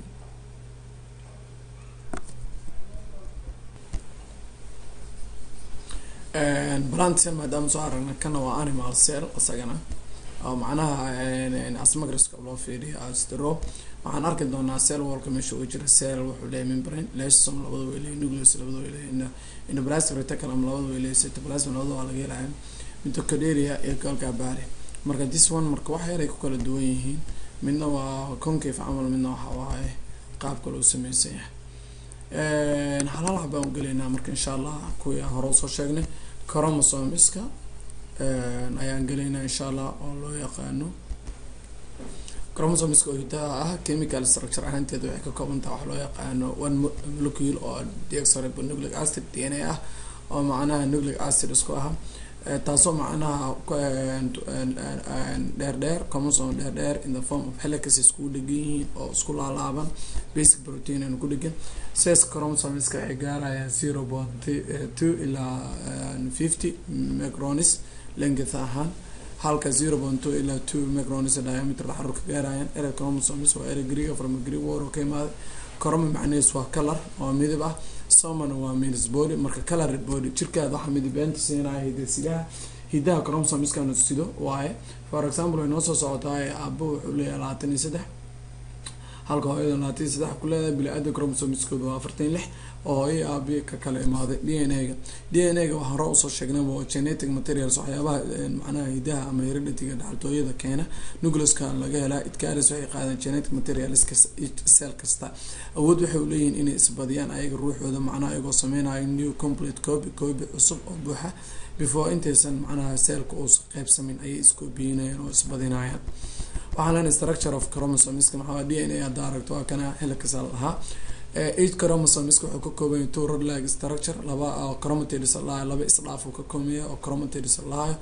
plant cell maadaama soo aragna kana waa animal cell isagana oo macnaha asmagriska loo fiiriyo astro waxaan arki doonaa cell wallka meesha uu jira cell wuxuu leeyahay membrane lysom labada way leeyahay nucleus labada way leeyahay endoplasmic reticulum labada way leeyahay cytoplasm labada waa laga helayaa mitochondria iyo golka baari marka this one marka wax yaray ku kala duwan yihiin midna waa concave camal midna waxa waaye qaabka loo sameysan yahay halhal baan ugelaynaa marka insha allah kuwii aan hore usoo sheegnay chromosomeska ayaan gelaynaa insha allah oo loo yaqaano chromosomeska oo hidaha ah chemical structure ahaanteeda waxay ka koobantaha wax loo yaqaano one molecule oo deoxyribonucleic acid d n a ah oo macnaha nucleic acid isku aha taasoo macnaha dheer dheer chromosome dheer dheer in the form of helices iskugu dhegan yihiin oo isku laalaaban basic protein aan ku dhegan sidaas chromosomeska waxay gaarayaan zero point two ilaa fifty micronis length ahaan halka zero point two ilaa two micronis diameter xarurka gaarayaan erey chromosomes waa erey greega from greek war oo ka imaaday chromo macnahees waa color oo midab ah somana waa means body marka colored body jirkaada waxaa midabeenta siinaya hidasidaha hidaha chromosomeskaanu sido waaye for example way noo soo socotaay aabo wuxuu leeyahay labaatan iyo saddex halka hooyada labaatan iyo saddex ku leedahay bili-aada chromosomeskooda waa afartan lix oo hooyo aabi ka kala imaaday d n a ga d n a ga waxaan hore usoo sheegnay waa genetic materials waxyaabaha macnaha hidaha ama hereditiga dhaxaltooyada keena nucleuska laga helaa idkaaris waxay qaadaan genetic materials cell kasta awood waxay uleeyihiin inay isbadiyaan ayaga ruuxooda macnaha ayagoo sameynayo new complete copy copy cusub oo buuxa before intaysan macnaha cellka uusan qeybsamin ayay iskoobiinayaan oo isbadinayaan waxaan leenahay structure of chromosomeska maxaa d n a hadda aragto waa kana helikasa lahaa eight chromosomeska wuxuu ka kooban two rod like structure laba chromatids lahayo laba isdhaaf uu ka koobaya oo chromatids lahayo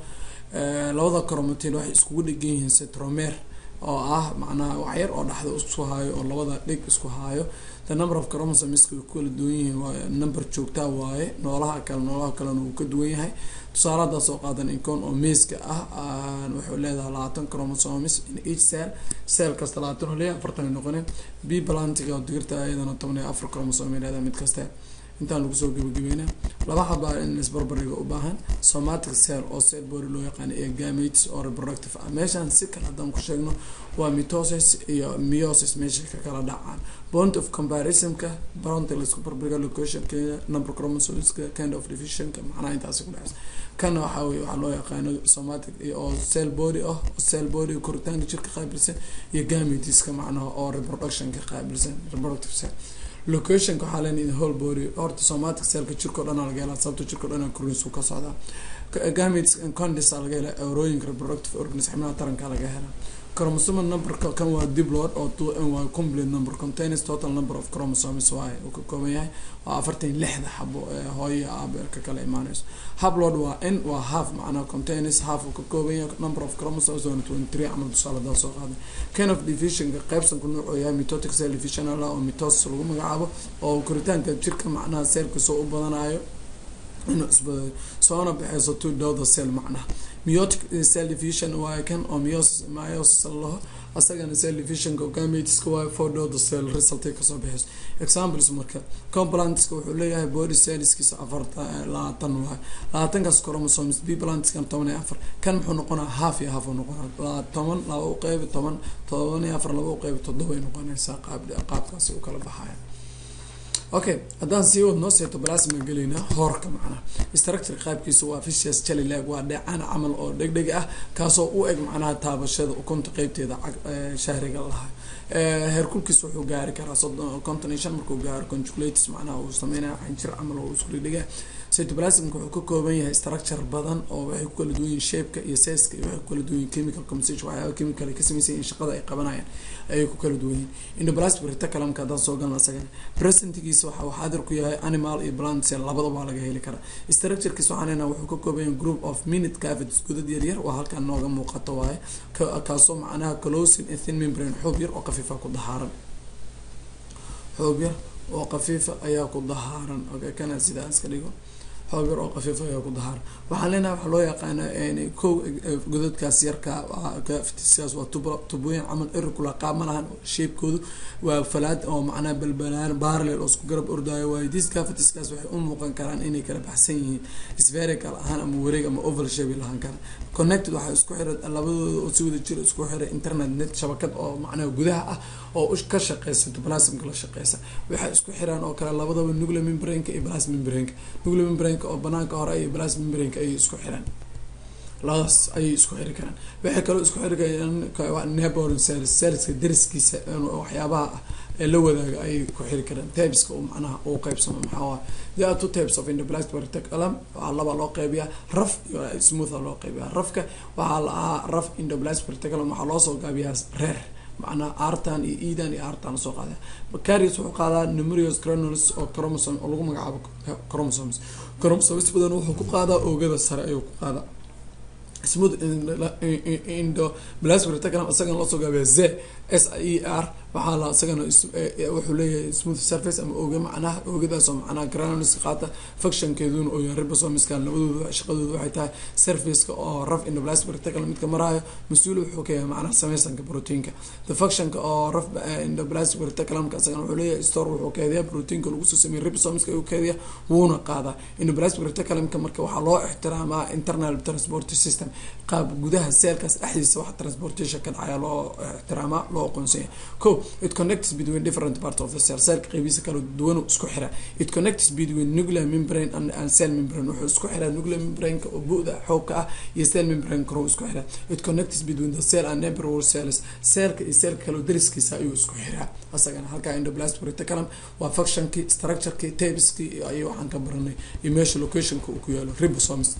labada chromatid waxay iskugu dhegan yihiin cetromer oo ah macnaha waxyar oo dhaxda isku haayo oo labada dhig isku haayo the number of chromosomeska way ku kala duwan yihiin waa number joogtaa waaye noolaha kale noolaha kalena wuu ka duwan yahay tusaale haddaa soo qaadan incon oo meeska ah wuxuu leedahay labaatan chromosomes in each cell cell kasta labaatan oo leeyahay afartan ay noqoneen b plantiga oo digirta iyadana toban iyo afar chromosome ay leedahay mid kasta intaan lagu soo gabagabeynaa laba xabaa in isbarbariga u baahan somatic cell oo cell body loo yaqaano ee gametes oo reproductive ah meeshaan si kale haddaan ku sheegno waa mitosis iyo miosis meesha ka kala dhacaan bond of comparisonka bronta laisku barbariga locationkeeda number chromosomeska kind of divisionka macnaha intaasi ku dhexeysa kana waxaa weye waxaa loo yaqaano somatic oo cell body ah cell body koritaanka jirka qaabilsan iyo gameteska macnaha oo reproductionka qaabilsan reproductive cell locationka waxaa len whole body horta somatic cellka jirkao dhan laga helaa sababta jirkao dhan koriinsu ka socdaa gametes condis laga helaa eurooyinka reproductive organs xibnaha taranka laga helaa chromosome numberka kan waa diploid oo two n waa complete number contains total number of chromosomes waaye uu ka kooban yahay waa afartan lixda xabo ee hooyo aabeerka kala imaaneyso hablod waa n waa half macnaa contains half uu ka kooban yahay number of chromosomes waa twenty three camal tusaale daa soo qaaday kind of divisionka qaybsanku nuucuu yahay mitotic cell division ala oo mitosis lagu magacaabo oo koritaanka jirka macnaha cellka soo u badanayo inuu isbadayo soona baxeyso two dowda cell macnaha miotic cell division waayo kan oo miosis miosis laho asagana cell divisionka gameteska waayo four dowda cell resultay kasoo baxeyso examples marka complantiska wuxuu leeyahay body cellskiisa afarta labaatan waayo labaatankaas chromosomes b plantiskan toban iyo afar kan muxuu noqonaa half iyo half uu noqonaa toban laba u qeybi toban toban iyo afar laba u qeybi toddoba ay noqonaysaa qaab qaabkaasi u kala baxaya okay haddaan sii wadnoo cytoplasma gelaynaa hoorka macnaha structure qaabkiisa waa vicious jellylag waa dheecaan camal oo dhegdheg ah kaasoo u eg macnaha taabashada ukunta qeybteeda shahriga lahaa heerkulkiis wuxuu gaari karaa soddon konton iyo shan markuu gaaro conjugulates macnaha uu sameynaya xanjir camal oo isku dhigdhiga cytoplasmka wuxuu ka kooban yahay structure badan oo waxay ku kala duwan yihin shapeka iyo seska iyo waxay ku kala duwan yihin chemical composition waxyaaba chemical ay ka samaysan yihin shaqada ay qabanayaan ayay ku kala duwan yihin endoplasmic reticulumka haddaan soo galna asagana presentgiisa waxa uu xaadir ku yahay animal iyo plant cell labadaba laga heli karaa structurekiisa waxaan leenahay wuxuu ka kooban yahay group of minute cavities godad yaryar waa halkan nooga muuqato waaye kaasoo macnaha closing and thin membrane xoob yar oo qafiifa ku dahaaran xoob yar oo qafiifa ayaa ku dahaaran okay kana sidaa iska dhigo xoob yar oo qafiifa ayaa ku dahaaran waxaan leenahay waxaa loo yaqaana ko godadkaas yarka ftiskaas waa tub tubooyin camal irregular qaab ma lahan shape-koodu waa falaad oo macnaha balbalaan parallel oo isku garab ordaayo waayo dis cavitiskaas waxay u muuqan karaan inay kala baxsan yihiin spherical ahaan ama wareeg ama oval shape lahaan kara connected waxaa isku xiray labadooda oo si wada jira isku xiray internet net shabakad oo macnaha gudaha ah oo ka shaqeysa plasmka la shaqeysa waxay isku xiraan oo kale labadaba nuclear membraneka iyo plasma membraneka nuclear membraneka oo banaanka hore iyo plasma membraneka ayay isku xiraan labadaas ayay isku xiri karaan waxay kaloo isku xiri karaan neighboring cells cellska dariskiisa waxyaabaha ee la wadaaga ayay ku xiri karaan tabeska uu macnaha uu qeybsamo maxaa waay there are two types of endoplastic reticulum waxaa laba loo qeybiyaa raf iyo smooth loo qeybiyaa rafka waxaa la ahaa raf endoplastic reticulum waxaa loo soo gaabiyaa reer macnaha artan iyo edan iyo artan soo qaada bacarius wuxuu qaadaa numerous granules oo chromosome oo lagu magacaabo chromosomes chromosomes badan wuxuu ku qaadaa oogada sare ayuu ku qaadaa smooth endoplastic reticulum isagana loo soo gaabiyaa z s e r waxaa la isagana wuxuu leeyahay smooth surface ama ooge macnaha oogadaasoo macnaha granules qaata functionkeeduna oo yahay ribosomiskan labadooda shaqadooda waxay tahay surfaceka oo raf endoplastic reticulum midka maraayo mas-uul wuxuu ka yahay macnaha sameysanka proteinka the functionka oo raf endoplastic reticulumka isagana wuxuu leeyahay store wuxuu keediyaa proteinka lagu soo sameeyay ribosomiska ayuu keediyaa wuuna qaadaa endoplastic reticulumka marka waxaa loo ixtiraamaa internal transport system qaab gudaha seelkaas dhexdiisa waxa transportation ka dhacaya loo ixtiraamaa loo aqoonsanya ko it connects between different parts of the cell cellka qeybiisa kala duwan isku xira it connects between nuclear membrane and, and cell membrane wuxuu isku xiraa nuclear membrane-ka oo bu-da xoogka ah iyo cell membrane karo isku xiraa it connects between the cell and neighborhood cells cellka iyo cellka kale dariskiisa ayuu isku xiraa asagana halkaa endoplastic reticulum waa functionkii structureki tabeski ayay waxaan ka baranay iyo meesha locationka uu ku yaalo ribosomes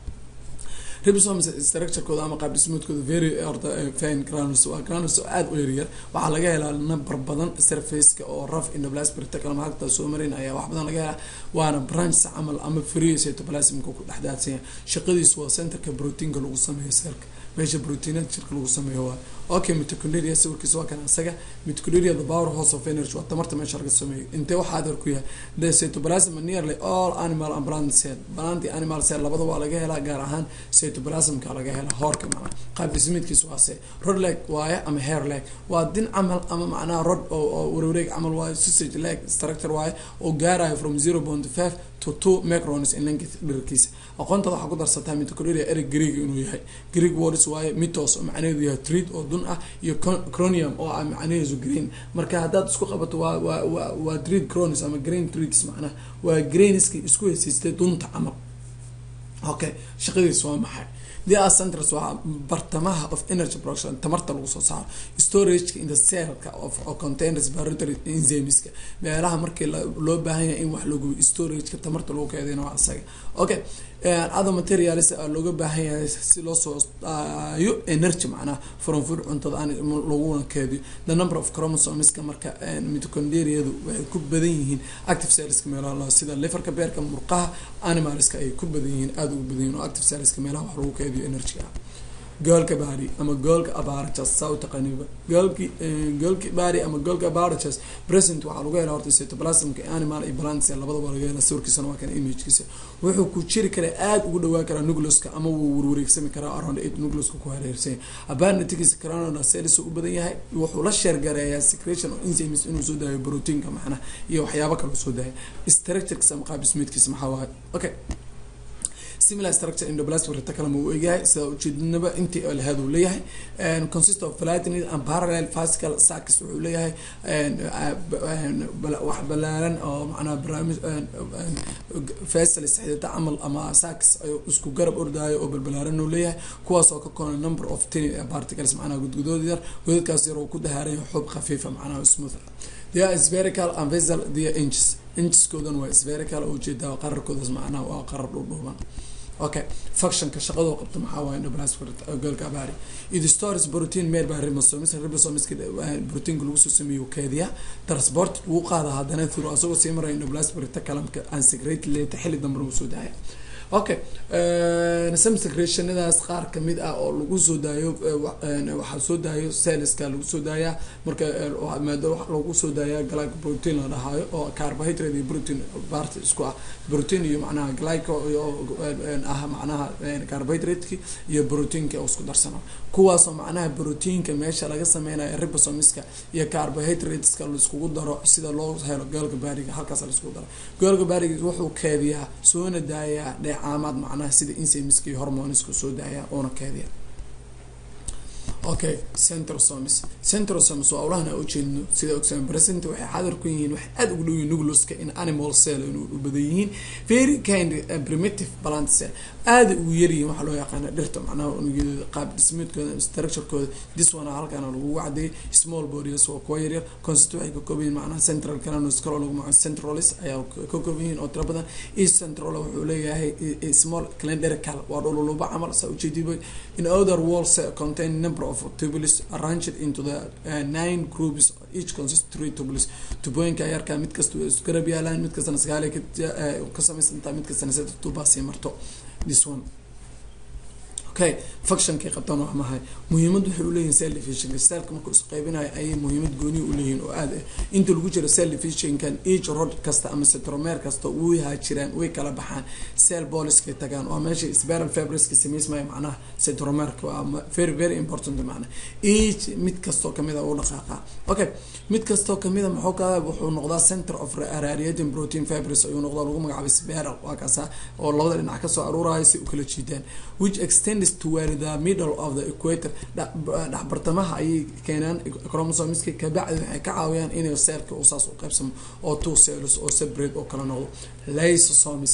ribosomes structurekooda ama qaab dhismoodkooda very orta fine granules waa granules oo aada u yaryar waxaa laga helaa number badan surfaceka oo raf endoplastic reticulum halka soo marin ayaa wax badan laga helaa waana branch camal ama free cytoplasmka ku dhexdaadsanya shaqadiisu waa centerka proteinka lagu sameeyo seelka meesha proteinada jirka lagu sameeyo waa okay mitochondria sawirkiisa waa kan isaga mitochondria the power house of energy waa tamarta meesha laga sameeyo intee waxaa adeer ku yahay the cytoplasm nearly all animal and plant cell plant animal cell labada waa laga helaa gaar ahaan cytoplasmka laga helaa hoorka macnaa qaab dhismeedkiisa waa se rod leg waaye ama hair leg waa din camal ama macnaha rod oo warwareeg camal waaye sausage leg structure waaye oo gaarayo from zero point five to two microns in length dhirkiisa aqoontada waxaa ku darsataa mitochondria ereg greeg inuu yahay greeg words waaye mitos oo macnaheedu yahay treat oo dun ah iyo cronium oo ah macnaheedu green marka haddaad isku qabato waa waa waa waa treat cronis ama green treats macnaha waa greenski isku hesiistay dunta camal okay shaqadiis waa maxay the are centers waa bartamaha of energy production tamarta lagu soo saaro storageka in the cellka of contain respiratory enzymeska meelaha markii loo baahan yahay in wax lagu storageka tamarta lagu keedina waa isaga okay other materials looga baahan yahay si loo soo daayo energy macnaha from food cuntada aan laguna keediyo the number of chromosomeska marka mitochondriadu waxay ku badan yihiin active cellska meelaha sida liverka beerka murqaha animalska ay ku badan yihiin aada ugu badan yihin oo active cellska meelaha wax lagu keediyo energy ah goolka baari ama goolka abarachas saa u taqaaniba goolki goolki baari ama goolka abarachas present waxaa lagu helaa horta cytoplasmka animal iyo plant cell labadaba laga helaa sawirkiisana waa kan imagekiisa wuxuu ku jiri karaa aada ugu dhawaan karaa nucleuska ama wuu warwareegsami karaa around eight nucleuska ku hareersan abanatigiisa cranona cells u badan yahay wuxuu la sheergareeyaa secretion of enzymes inuu soo daayo proteinka macnaha iyo waxyaabo kale soo daaya structurekiisa ama qaab dhismeedkiisa maxaa waaye okay similar structure endoplastic reticulum uu eegyahay sida ujeedinaba intii lahaad uu leeyahay consist of flattened and parallel fascicle sacs wuxuu leeyahay wax balaaran oo macnaha barnaamij facilis xidida camal ama sacs isku garab ordaayo oo balbalaaran uu leeyahay kuwaas oo ka koona number of tiny particles macnaha gudgudood yar godadkaas yar oo ku dahaaraya xub khafiifa macnaha smooth they are spherical and vessel they are inches incheskoodan waa spherical oo ujeedaa qararkoodas macnaha waa qarar dhudhuuban okay functionka shaqadoo qabta maxaa waaye endoplastic goolka abaari it stores protein made by ribosomes ribosomeska proteinka lagu soo sameeyo keediya transport wuu qaada haddana through asagoo sii maraya endoplastic reticulumka and secrete later xilli dambe uu soo daaya okay some secretionadaas qaar kamid ah oo lagu soo daayo waxaa soo daayo celleska lagu soo daayaa marka maado lagu soo daayaa glyco protein la dhahaayo oo carbohydrate iyo protein part isku ah protein iyo macnaha glyco ah macnaha carbohydrate-ki iyo proteinka oo isku darsana kuwaasoo macnaha proteinka meesha laga sameynayo ribosomiska iyo carbohydrateska laiskugu daro sida loo helo goolka baariga halkaas laiskugu daro goolka baariga wuxuu keediyaa soona daayaa dheecaamaad macnaha sida insemiska iyo hormoniska soo daaya oona keediya okay centrosomes centrosomes waa awlahan aan ujeedno sida ogsan present waxay xadar ku yihiin waxay aada ugu dhow yihiin nucleuska in animal cell inuu u badan yihiin very kind uh, primitive plant cell aada ugu yaryihiin waxaa loo yaqaana dhirta macnaha unugyadooda qaab dhismeedkooda structurekooda this one halkaana lagu wacdiyay small bodies waa kuwa yaryar consist waxay ka kooban yihiin macnaha central calanos kaloo lagu magaco centralis ayaa ka kooban yihiin oo tiro badan east central wuxuu leeyahay small calendrical waa dhululuba camal saa ujeediba in other walls contain number of tubules arranged into the uh, nine groups each consist three tubules tubooyinka yarkaa mid kasta way isku garab yaalaan mid kastana sagaal ka samaysantaa mid kastana saddex tubaa sii marto this one okay functionkay qabtaan waa mahay muhiimad waxay uleeyihin cell divisionka cellka markuu isqeybinayo ayay muhiimad gooniya uleeyihin oo aad ah inta lagu jiro cell divisionkan each rod kasta ama citromer kasta way haajiraan way kala baxaan cell boliskay tagaan waa meesha spiral fabriska samaysmaya macnaha citromerka waa very very important macnaha each mid kastoo kamid a u dhaqaaqa okay mid kastoo kamid a muxuu ka wuxuu noqdaa center of radiating protein fibers ayuu noqdaa lagu magacaabay spiral waa kaasa oo labada dhinac kasoo aruuraya si u kala jiidaan which extends toward the middle of the equator dhexbartamaha ayay keenaan chromosomeska kabacdi waxay ka caawiyaan inay seelka uu saas u qaybsamo oo two cells oo separate oo kala noqdo lysosomes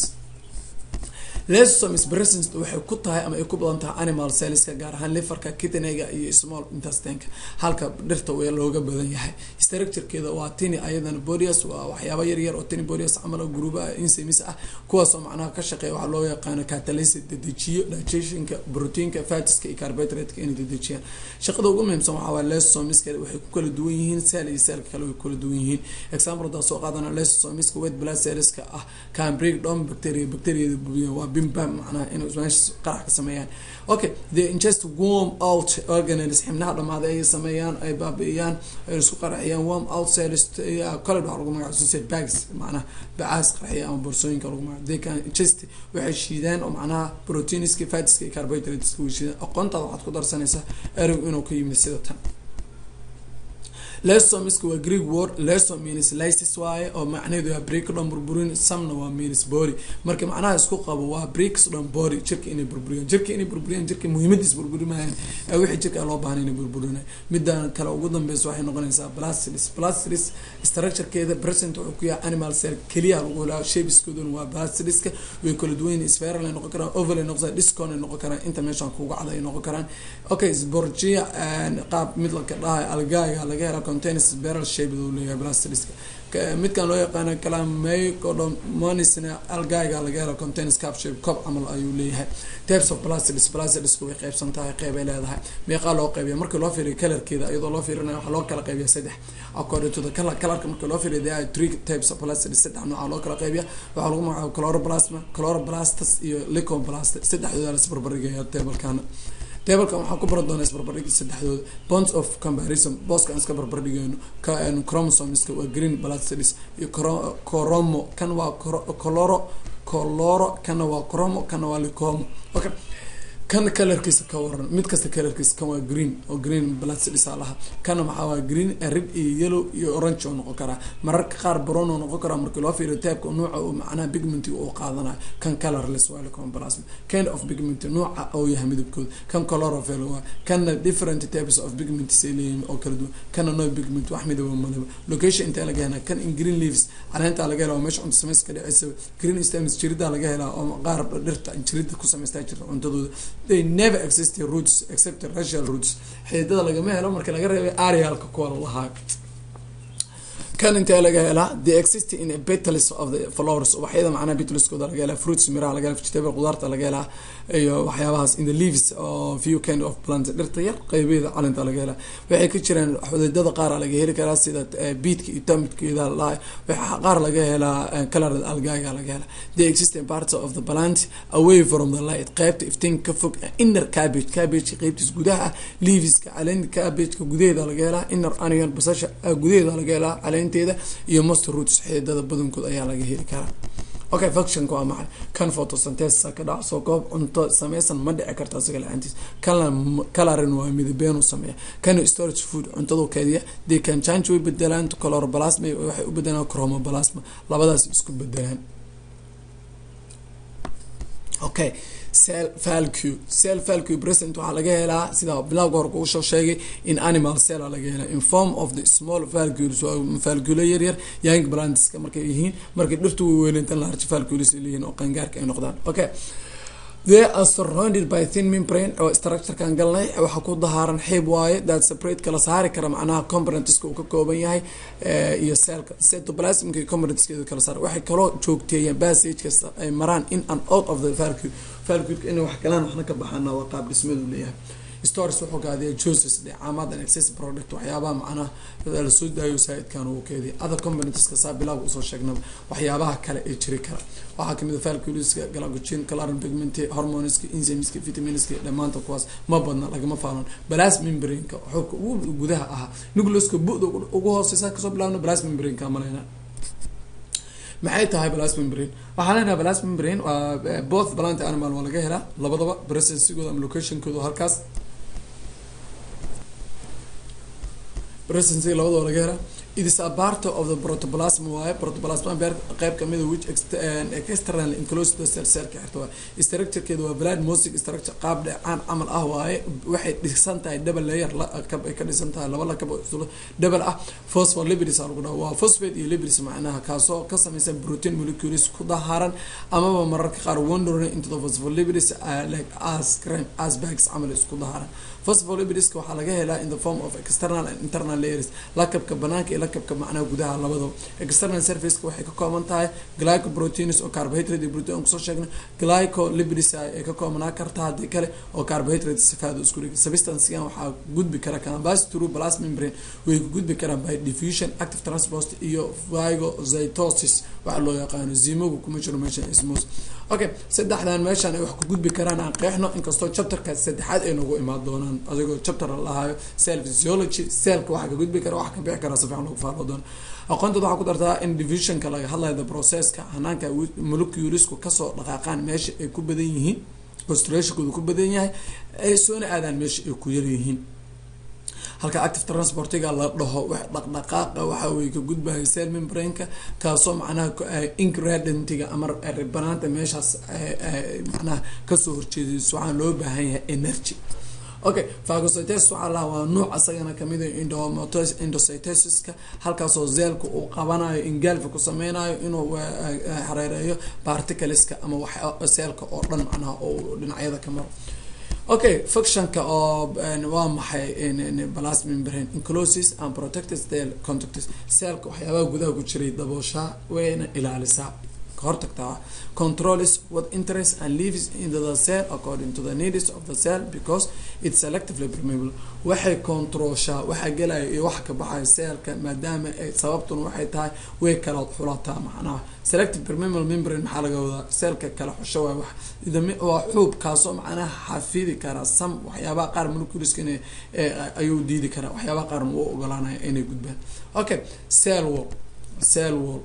lysosomes presence waxay ku tahay ama ay ku badan tahay animal cellska gaar ahaan liverka kidneyga iyo small intestineka halka dhirta way looga badan yahay structurekeeda waa tini ayadana bodius waa waxyaaba yar yar oo tini bodius camal oo gruubaha insemis ah kuwaasoo macnaha ka shaqeeya waxaa loo yaqaano catalysis dedejiyo digestionka proteinka fatiska iyo carbohydrateska inay dedejiyaan shaqada ugu muhiimsan waxaa waay lysosomeska waxay ku kala duwan yihiin cell iyo cellka kale way ku kala duwan yihiin example hadaa soo qaadana lysosomeska wet blood cellska ah can break down bacteria bacteriada bubiya waa bimbam macnaha inay meesha qarax ka sameeyaan okay they ingest warm out organelles xibnaha dhamaaday ay sameeyaan ay baabi'iyaan ay isku qaraxiyaan warm out cells kale waxaa lagu magaca suicide bags macnaha bacaas qarxiya ama boorsooyinka lagu magaca they can ingest waxay shiidaan oo macnaha proteinska fatska iyo carbohydrateska way shiidaan aqoontaada waxaad ku darsanaysaa ereg inuu ka yimid sida tan lesomiska waa greek word leso means lysis waaye oo macnaheedu waa break dhan burburin samna waa means body marka macnaha isku qabo waa breaks dhan body jirka inay burburiyaan jirka inay burburiyaan jirka muhiimadiis burburimayaan ee wixii jirka loo baahnay inay burburinayo midaan kale ugu dambeysa waxay noqonaysaa blastilis blastilis structurekeeda present wuxuu ku yahay animal cell keliya lagu helaa shapeskooduna waa blastiliska way kala duwan yihiin spiral ay noqon karaan oval ay noqon karaan discon ay noqon karaan inta meeshaan kuga cad ay noqon karaan okay sporgia qaab mid laka dhahay algaaga laga hela containers barrel shape uu leeyahay blastiliska midkan loo yaqaano calamecodomonisna algaiga laga helo containers cap shape cob camal ayuu leeyahay types of plastilis plastilisku way qaybsan tahay qeyb ay leedahay meeqaa loo qaybiya markii loo fiiriyo colorkeeda iyadoo loo fiirinayo waxaa loo kala qaybiya saddex according to the color colorka markii loo fiiriyo there are three types of plastilis saddex nooca loo kala qaybiya waxaa lagu magacaaba chloroplasma chloroplastus iyo licoplast saddexdooda la isbarbardhigaya tabelkana tablkan waxaan ku baran doonaa isbarbardhigi saddexdooda bonds of comparison booskaan iska barbardhigeyno chromosomeska waa green blastidis iyo coromo kan waa coloro coloro kana waa cromo kana waa licomo okay kan kalarkiisa ka waran mid kasta kalarkiisa kan waa green oo green blastidis laha kana maxaa waa green red iyo yellow iyo orange oo noqon karaa mararka qaar brown oo noqon karaa markii loo fiiriyo taabka nuuca uu macnaha pigment uu qaadanayo kan colorless waa licomplasm kind of pigment nuuca oo yahay midabkooda kan chlorophyll waa kana different types of pigment say leeyihiin oo kala duwan kana no pigment wax midaba malaba location intaa laga helaa kan in green leaves caleenta laga helaa oo meesha cunto samayska dhaceysa green stems jirida laga helaa oo qaar dhirta jirida ku samaystaa jirta cuntadooda they never exist roots except racial roots xididada lagama helo marka laga reebay arialka kuwa lahaa kan intee laga helaa the exist in a petals of the flowers ubaxyada macnaha petaliskooda laga helaa fruits miraha laga helaa vegetable qudaarta laga helaa iyo waxyaabahaas in the leaves of few kind of plants dhirta yar qaybeeda calinta laga helaa waxay ka jiraan xudidada qaara laga heli karaa sida beetka iyo tomidkeeda lahay waxa qaar laga helaa colored algaga laga helaa the existing parts of the plant away from the light qaybta iftiin ka fog inner cabbage cabbage qaybtiis gudaha leaveska caleen cabbageka gudaheeda laga helaa inner onion basasha gudaheeda laga helaa caleenteeda iyo most roots xididada badankood ayaa laga heli karaa okay functionka waa maxay kan photosynthesis ka dhac soo koob cunto sameysan ma dhici karta isaga la-aantiis kana colorin waa midabeen uu sameeya kana storage food cuntadu kediya they can change way bedelaan coloroplasma waxay u bedelaan chromoplasma labadaas isku bedelaan okay cell value cell value present waxaa laga helaa sida bilowga hore kugu soo sheegay in animal cell laga helaa in form of the small valgules waa valgule yaryar young plantska markay yihiin markay dhirtu weyweyntan large valgules leeyihiin oo qangaarka ay noqdaan okay they are surrounded by thin membrane oo structurekan galnay waxaa ku dahaaran xiib waaye that separate kala saari kara macnaha componentska uu ka kooban yahay iyo cellka cytoplasmka iyo componentskeedu kala saara waxay kaloo joogteeyaan passage kasta ay maraan in and out of the valcule valculeka inay wax galaan waxna ka baxaana waa qaab dhismadu leeyahay stores wuxuu kaadiya juices dheecaamadan access product waxyaabaha macnaha lasoo daayo saaidkan uu keediya other componentska saa bilaaga usoo sheegnaba waxyaabaha kale ee jiri kara waxaa kamid a valculiska galagogen calaran pigment hormoneska enzymeska vitaminska dhammaanta kuwaas ma badna lagama faalan balas membraneka xubka ugu gudaha ahaa nucleuska bu-da ugu hooseysa kasoo bilaabna balas membraneka maleyna maxay tahay balas membrane waxaa leenahay balas membrane waa both plant animal waa laga helaa labadaba presensigooda ama locationkooda halkaas presensiga labadaba laga helaa it is a part of the protoplasm waaye protoplasm beer qeyb kamid a which external enclosed the cell cellka xirta waaye structurekeeda waa vlad mosic structure qaab dheecaan camal ah waaye waxay dhisan tahay double layer lakab ay ka dhisan tahay laba lakab double ah phospholipids aa lagu dhaha waa phosphate iyo lipids macnaha kaasoo ka samaysan protein molecules ku daharan amaba mararka qaar wandering into the phospholipids like as crime as bags camal isku daharan phospholipidska waxaa laga helaa in the form of external and internal layers lakabka banaanka iyo lakabka macnaha gudaha labadaba external surfaceka waxay ka kooban tahay glycoproteins oo carbohydrate iyo protein kusoo sheegna glycolipids ay ka koobanaa karta haddii kale oo carbohydrate sifaada isku dhig substancegan waxaa gudbi kara canvas through plas membrane way ku gudbi karaan by diffusion active transport iyo phagocytosis waxa loo yaqaano zimogu kuma jiro meeshan ismos okay saddexdan meeshan ay wax ku gudbi karaan aan qeexno inkastoo chapterka saddexaad ay nagu imaan doonaan adigoo chapter la lahaayo cell physiology cellka waxa ka gudbi kara waxa ka bixi kara si fiican lagu faalo doono aqoontood waxaa ku dartaa in divisionka laga hadlayo the processka hanaanka moleculesku kasoo dhaqaaqaan meesha ay ku badan yihiin constellationkooda ku badan yahay ay soona aadaan meesha ay ku yar yihiin halka active transportiga la dhaho dhaqdhaqaaqa waxa weye ka gudbaya cell membraneka kaasoo macnaha ingredentiga ama ribanaanta meeshaas macnaha kasoo horjeedayso waxaan loo baahan yahay energy okay phagocytosis waxaa lahaa waa nuuc asagana kamid a endocytosiska halkaasoo zeelka uu qabanayo ingaalfa ku sameynayo inuu xareereeyo particleska ama wax seelka oo dhan macnaha oo dhinacyada ka maro okay functionka oo waa maxay balas membrane encloses and protected cell contacts cellka waxyaabaha gudaha ku jiray dabooshaa wayna ilaalisaa kahortagtaa controls what interest and lives into the cell according to the needs of the cell because it's selectively permeable waxay controlshaa waxa gelaya iyo waxa ka baxaya cellka maadaama ay sababtuna waxay tahay way kala xulataa macnaha selective permeable membrane maxaa laga wadaa cellka kala xusho waay wax waa xuub kaasoo macnaha xafidi kara sam waxyaabaha qaar moleculeska in ayuu diidi karaa waxyaabaha qaarna uu ogolaanaya inay gudbaan okay cell wall cell wall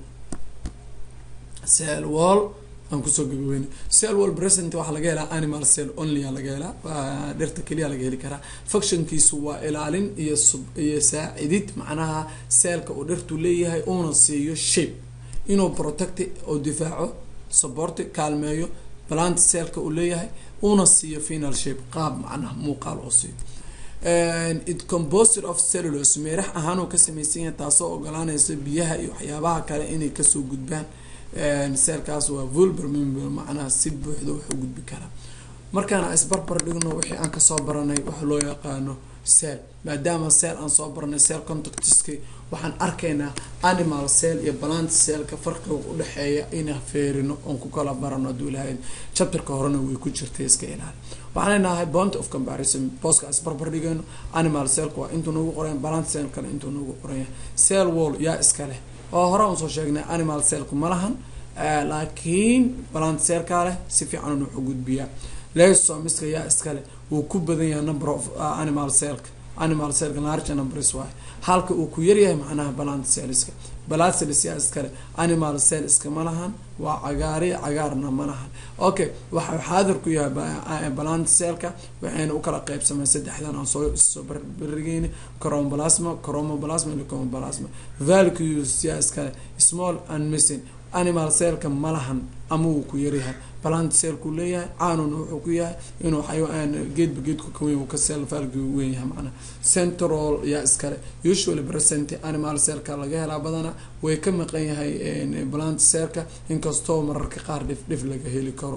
cell wall aan kusoo gabaweyna cell wall present waxaa laga helaa animal cell only a laga helaa dhirta keliya laga heli karaa functionkiisu waa ilaalin iyo sub iyo saacidid macnaha cellka uu dhirtu leeyahay uuna siiyo shape inuu protect oo difaaco supporti kaalmeeyo plant cellka uu leeyahay uuna siiyo final shape qaab macnaha muuqaal oo siiyo it composed of cellulose meerax ahaan uu ka samaysan yahay taasoo ogolaanaysa biyaha iyo waxyaabaha kale inay kasoo gudbaan seelkaas waa volber member macnaha si buuxda wuxuu gudbi karaa markaan isbarbar dhigno wixii aan kasoo baranay waxa loo yaqaano cell maadaama cell aan soo baranay cell contactiska waxaan arkaynaa animal cell iyo plant cellka farqiga udhexeeya inaan feerino oon ku kala barano hadduu ilahay chapterka horena way ku jirtay iska ilaali waxaan leenahay bont of comparison booska isbarbar dhigayno animal cellka waa intuu nagu qoran plant cellkana intuu nagu qoranya cell wall yaa iska leh oo hore aan soo sheegnay animal cellku ma lahan laakiin plant cellka leh si fiican wuxuu gudbiyaa lesomiska yaa iskale wuu ku badan yahay number of animal cellka animal cellka large numbers waaye halka uu ku yaryahay macnaha plant cellska plant cells yaa iskale animal cell iskama lahan waa cagaari cagaarna ma lahan okay waxa xaadir ku yahay plant cellka waxayna u kala qeybsamay saddexdan aan soo soo barigeyna chromoplasma chromoplasma iyo chromoplasma vacuoles yaa iskale small and missing animal cellka malahan ama wuu ku yaryahay plant cellku leeyahay caanuna wuxuu ku yahay inuu xayawaan geedba geedku ka weyn uu ka cell value weyn yahay macnaha central yaa iskale usually present animal cellka laga helaa badana way ka maqan yahay plant cellka inkastoo mararka qaar dhif dhif laga heli karo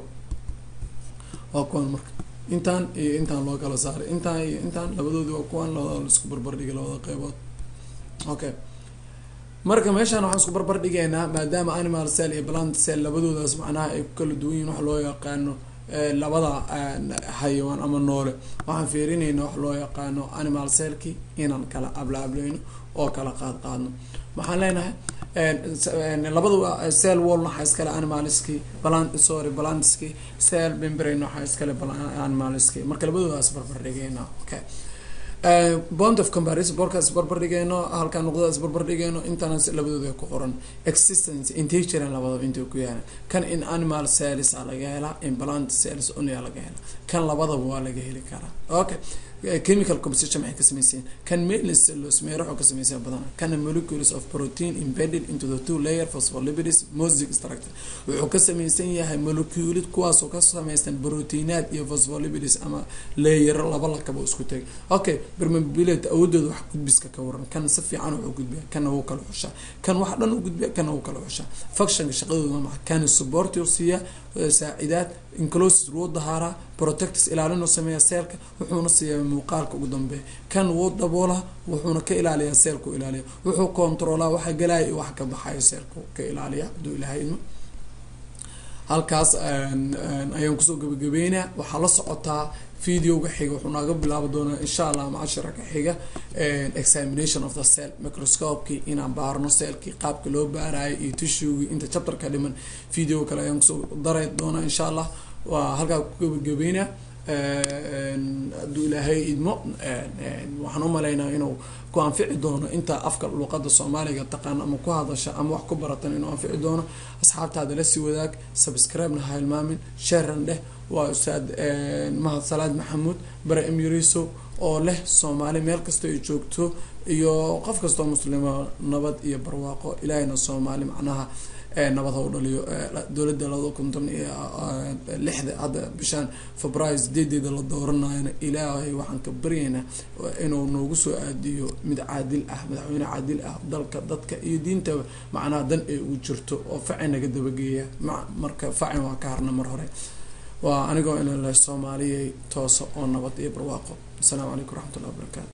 waa kuwan marka intaan iyo intaan loo kala saaray intaan iyo intaan labadoodi waa kuwan labada laisku barbardhigay labada qeybood okay marka meeshaan waxaan isku barbar dhigaynaa maadaama animal cell iyo plant cell labadoodaas macnaha ay ku kala duwan yihin wax loo yaqaano labada xayawaan ama noole waxaan fiirinayna wax loo yaqaano animal cellki inaan kala ablaablayno oo kala qaad qaadno waxaan leenahay labada cell wall waxaa iskale animalski plant sorry plantski cell membrane waxaa iskale animalski marka labadoodaas barbar dhigayna okay bond of comparison borkaas barbar dhigeyno halkaa nuqdadaas barbar dhigeyno intana labadooda ku qoran existence intay jiraan labadaba intay ku yaalan kan in animal cells a laga helaa in plant cells unia laga helaa kan labadaba waa laga heli karaa okay chemical composition maxay ka sameyseen kan mainly cellulose meeraxoo ka sameysaya badana kana molecules of protein embedded into the two layer phospholipids mosaic structure wuxuu ka sameysan yahay moleculid kuwaasoo ka sameystan proteinaad iyo phospholipids ama layero laba lakaba isku tegay okay permeability awoodooda wax gudbiska ka waran kan si fiican wuxuu gudbiya kana wuu kala xushaa kan wax dhan u gudbiya kana wuu kala xushaa functionka shaqadooda maa kana support siiya saacidaad incloses wuu dahaaraa protectis ilaalinu sameeya seelka wuxuuna siiya muuqaalka ugu dambeeya kan wuu daboolaa wuxuuna ka ilaaliyaa seelku ilaaliya wuxuu controlaa waxa galaya iyo waxa ka baxayo seelku ka ilaaliya haduu ilahay ilmo halkaas ayaan kusoo gabagabeynaa waxaa la socotaa videoga xiga wuxuu naaga bilaabi doonaa insha allah macashira ka xiga examination of the cell microscopekii inaan baarno cellkii qaabka loo baarayo iyo tishugii inta chapterka dhiman video kale ayaan kusoo daray doonaa insha allah waa halkaa ku gabagabeynaa hadduu ilaahay idmo waxaan umalaynaa inuu ku anfici doono inta afka luqada soomaaliga taqaano ama ku hadasha ama wax ku baratan inuu anfici doono asxaabtaada lasii wadaag subscribe-na ha hilmaamin sharan dheh waa ustaad mahad salaad maxamuud bare emiriso oo leh soomaali meel kasta ay joogto iyo qof kastoo muslima nabad iyo barwaaqo ilaahayna soomaali macnaha nabad ha u dhaliyo dowladda labada konton iyo lixda hadda bishaan februaayo sideedeeda la dooranayona ilaahay waxaan ka baryaynaa inuu noogu soo aadiyo mid caadil ah madaxweyne caadil ah dalka dadka iyo diintaba macnaha dan ay ugu jirto oo facin naga dabageeya marka facin waa ka harna mar hore waa anigoo ina leh soomaaliyay toosa oo nabad iyo barwaaqo asalaamu calaykum waraxmat ullahi wabarakatu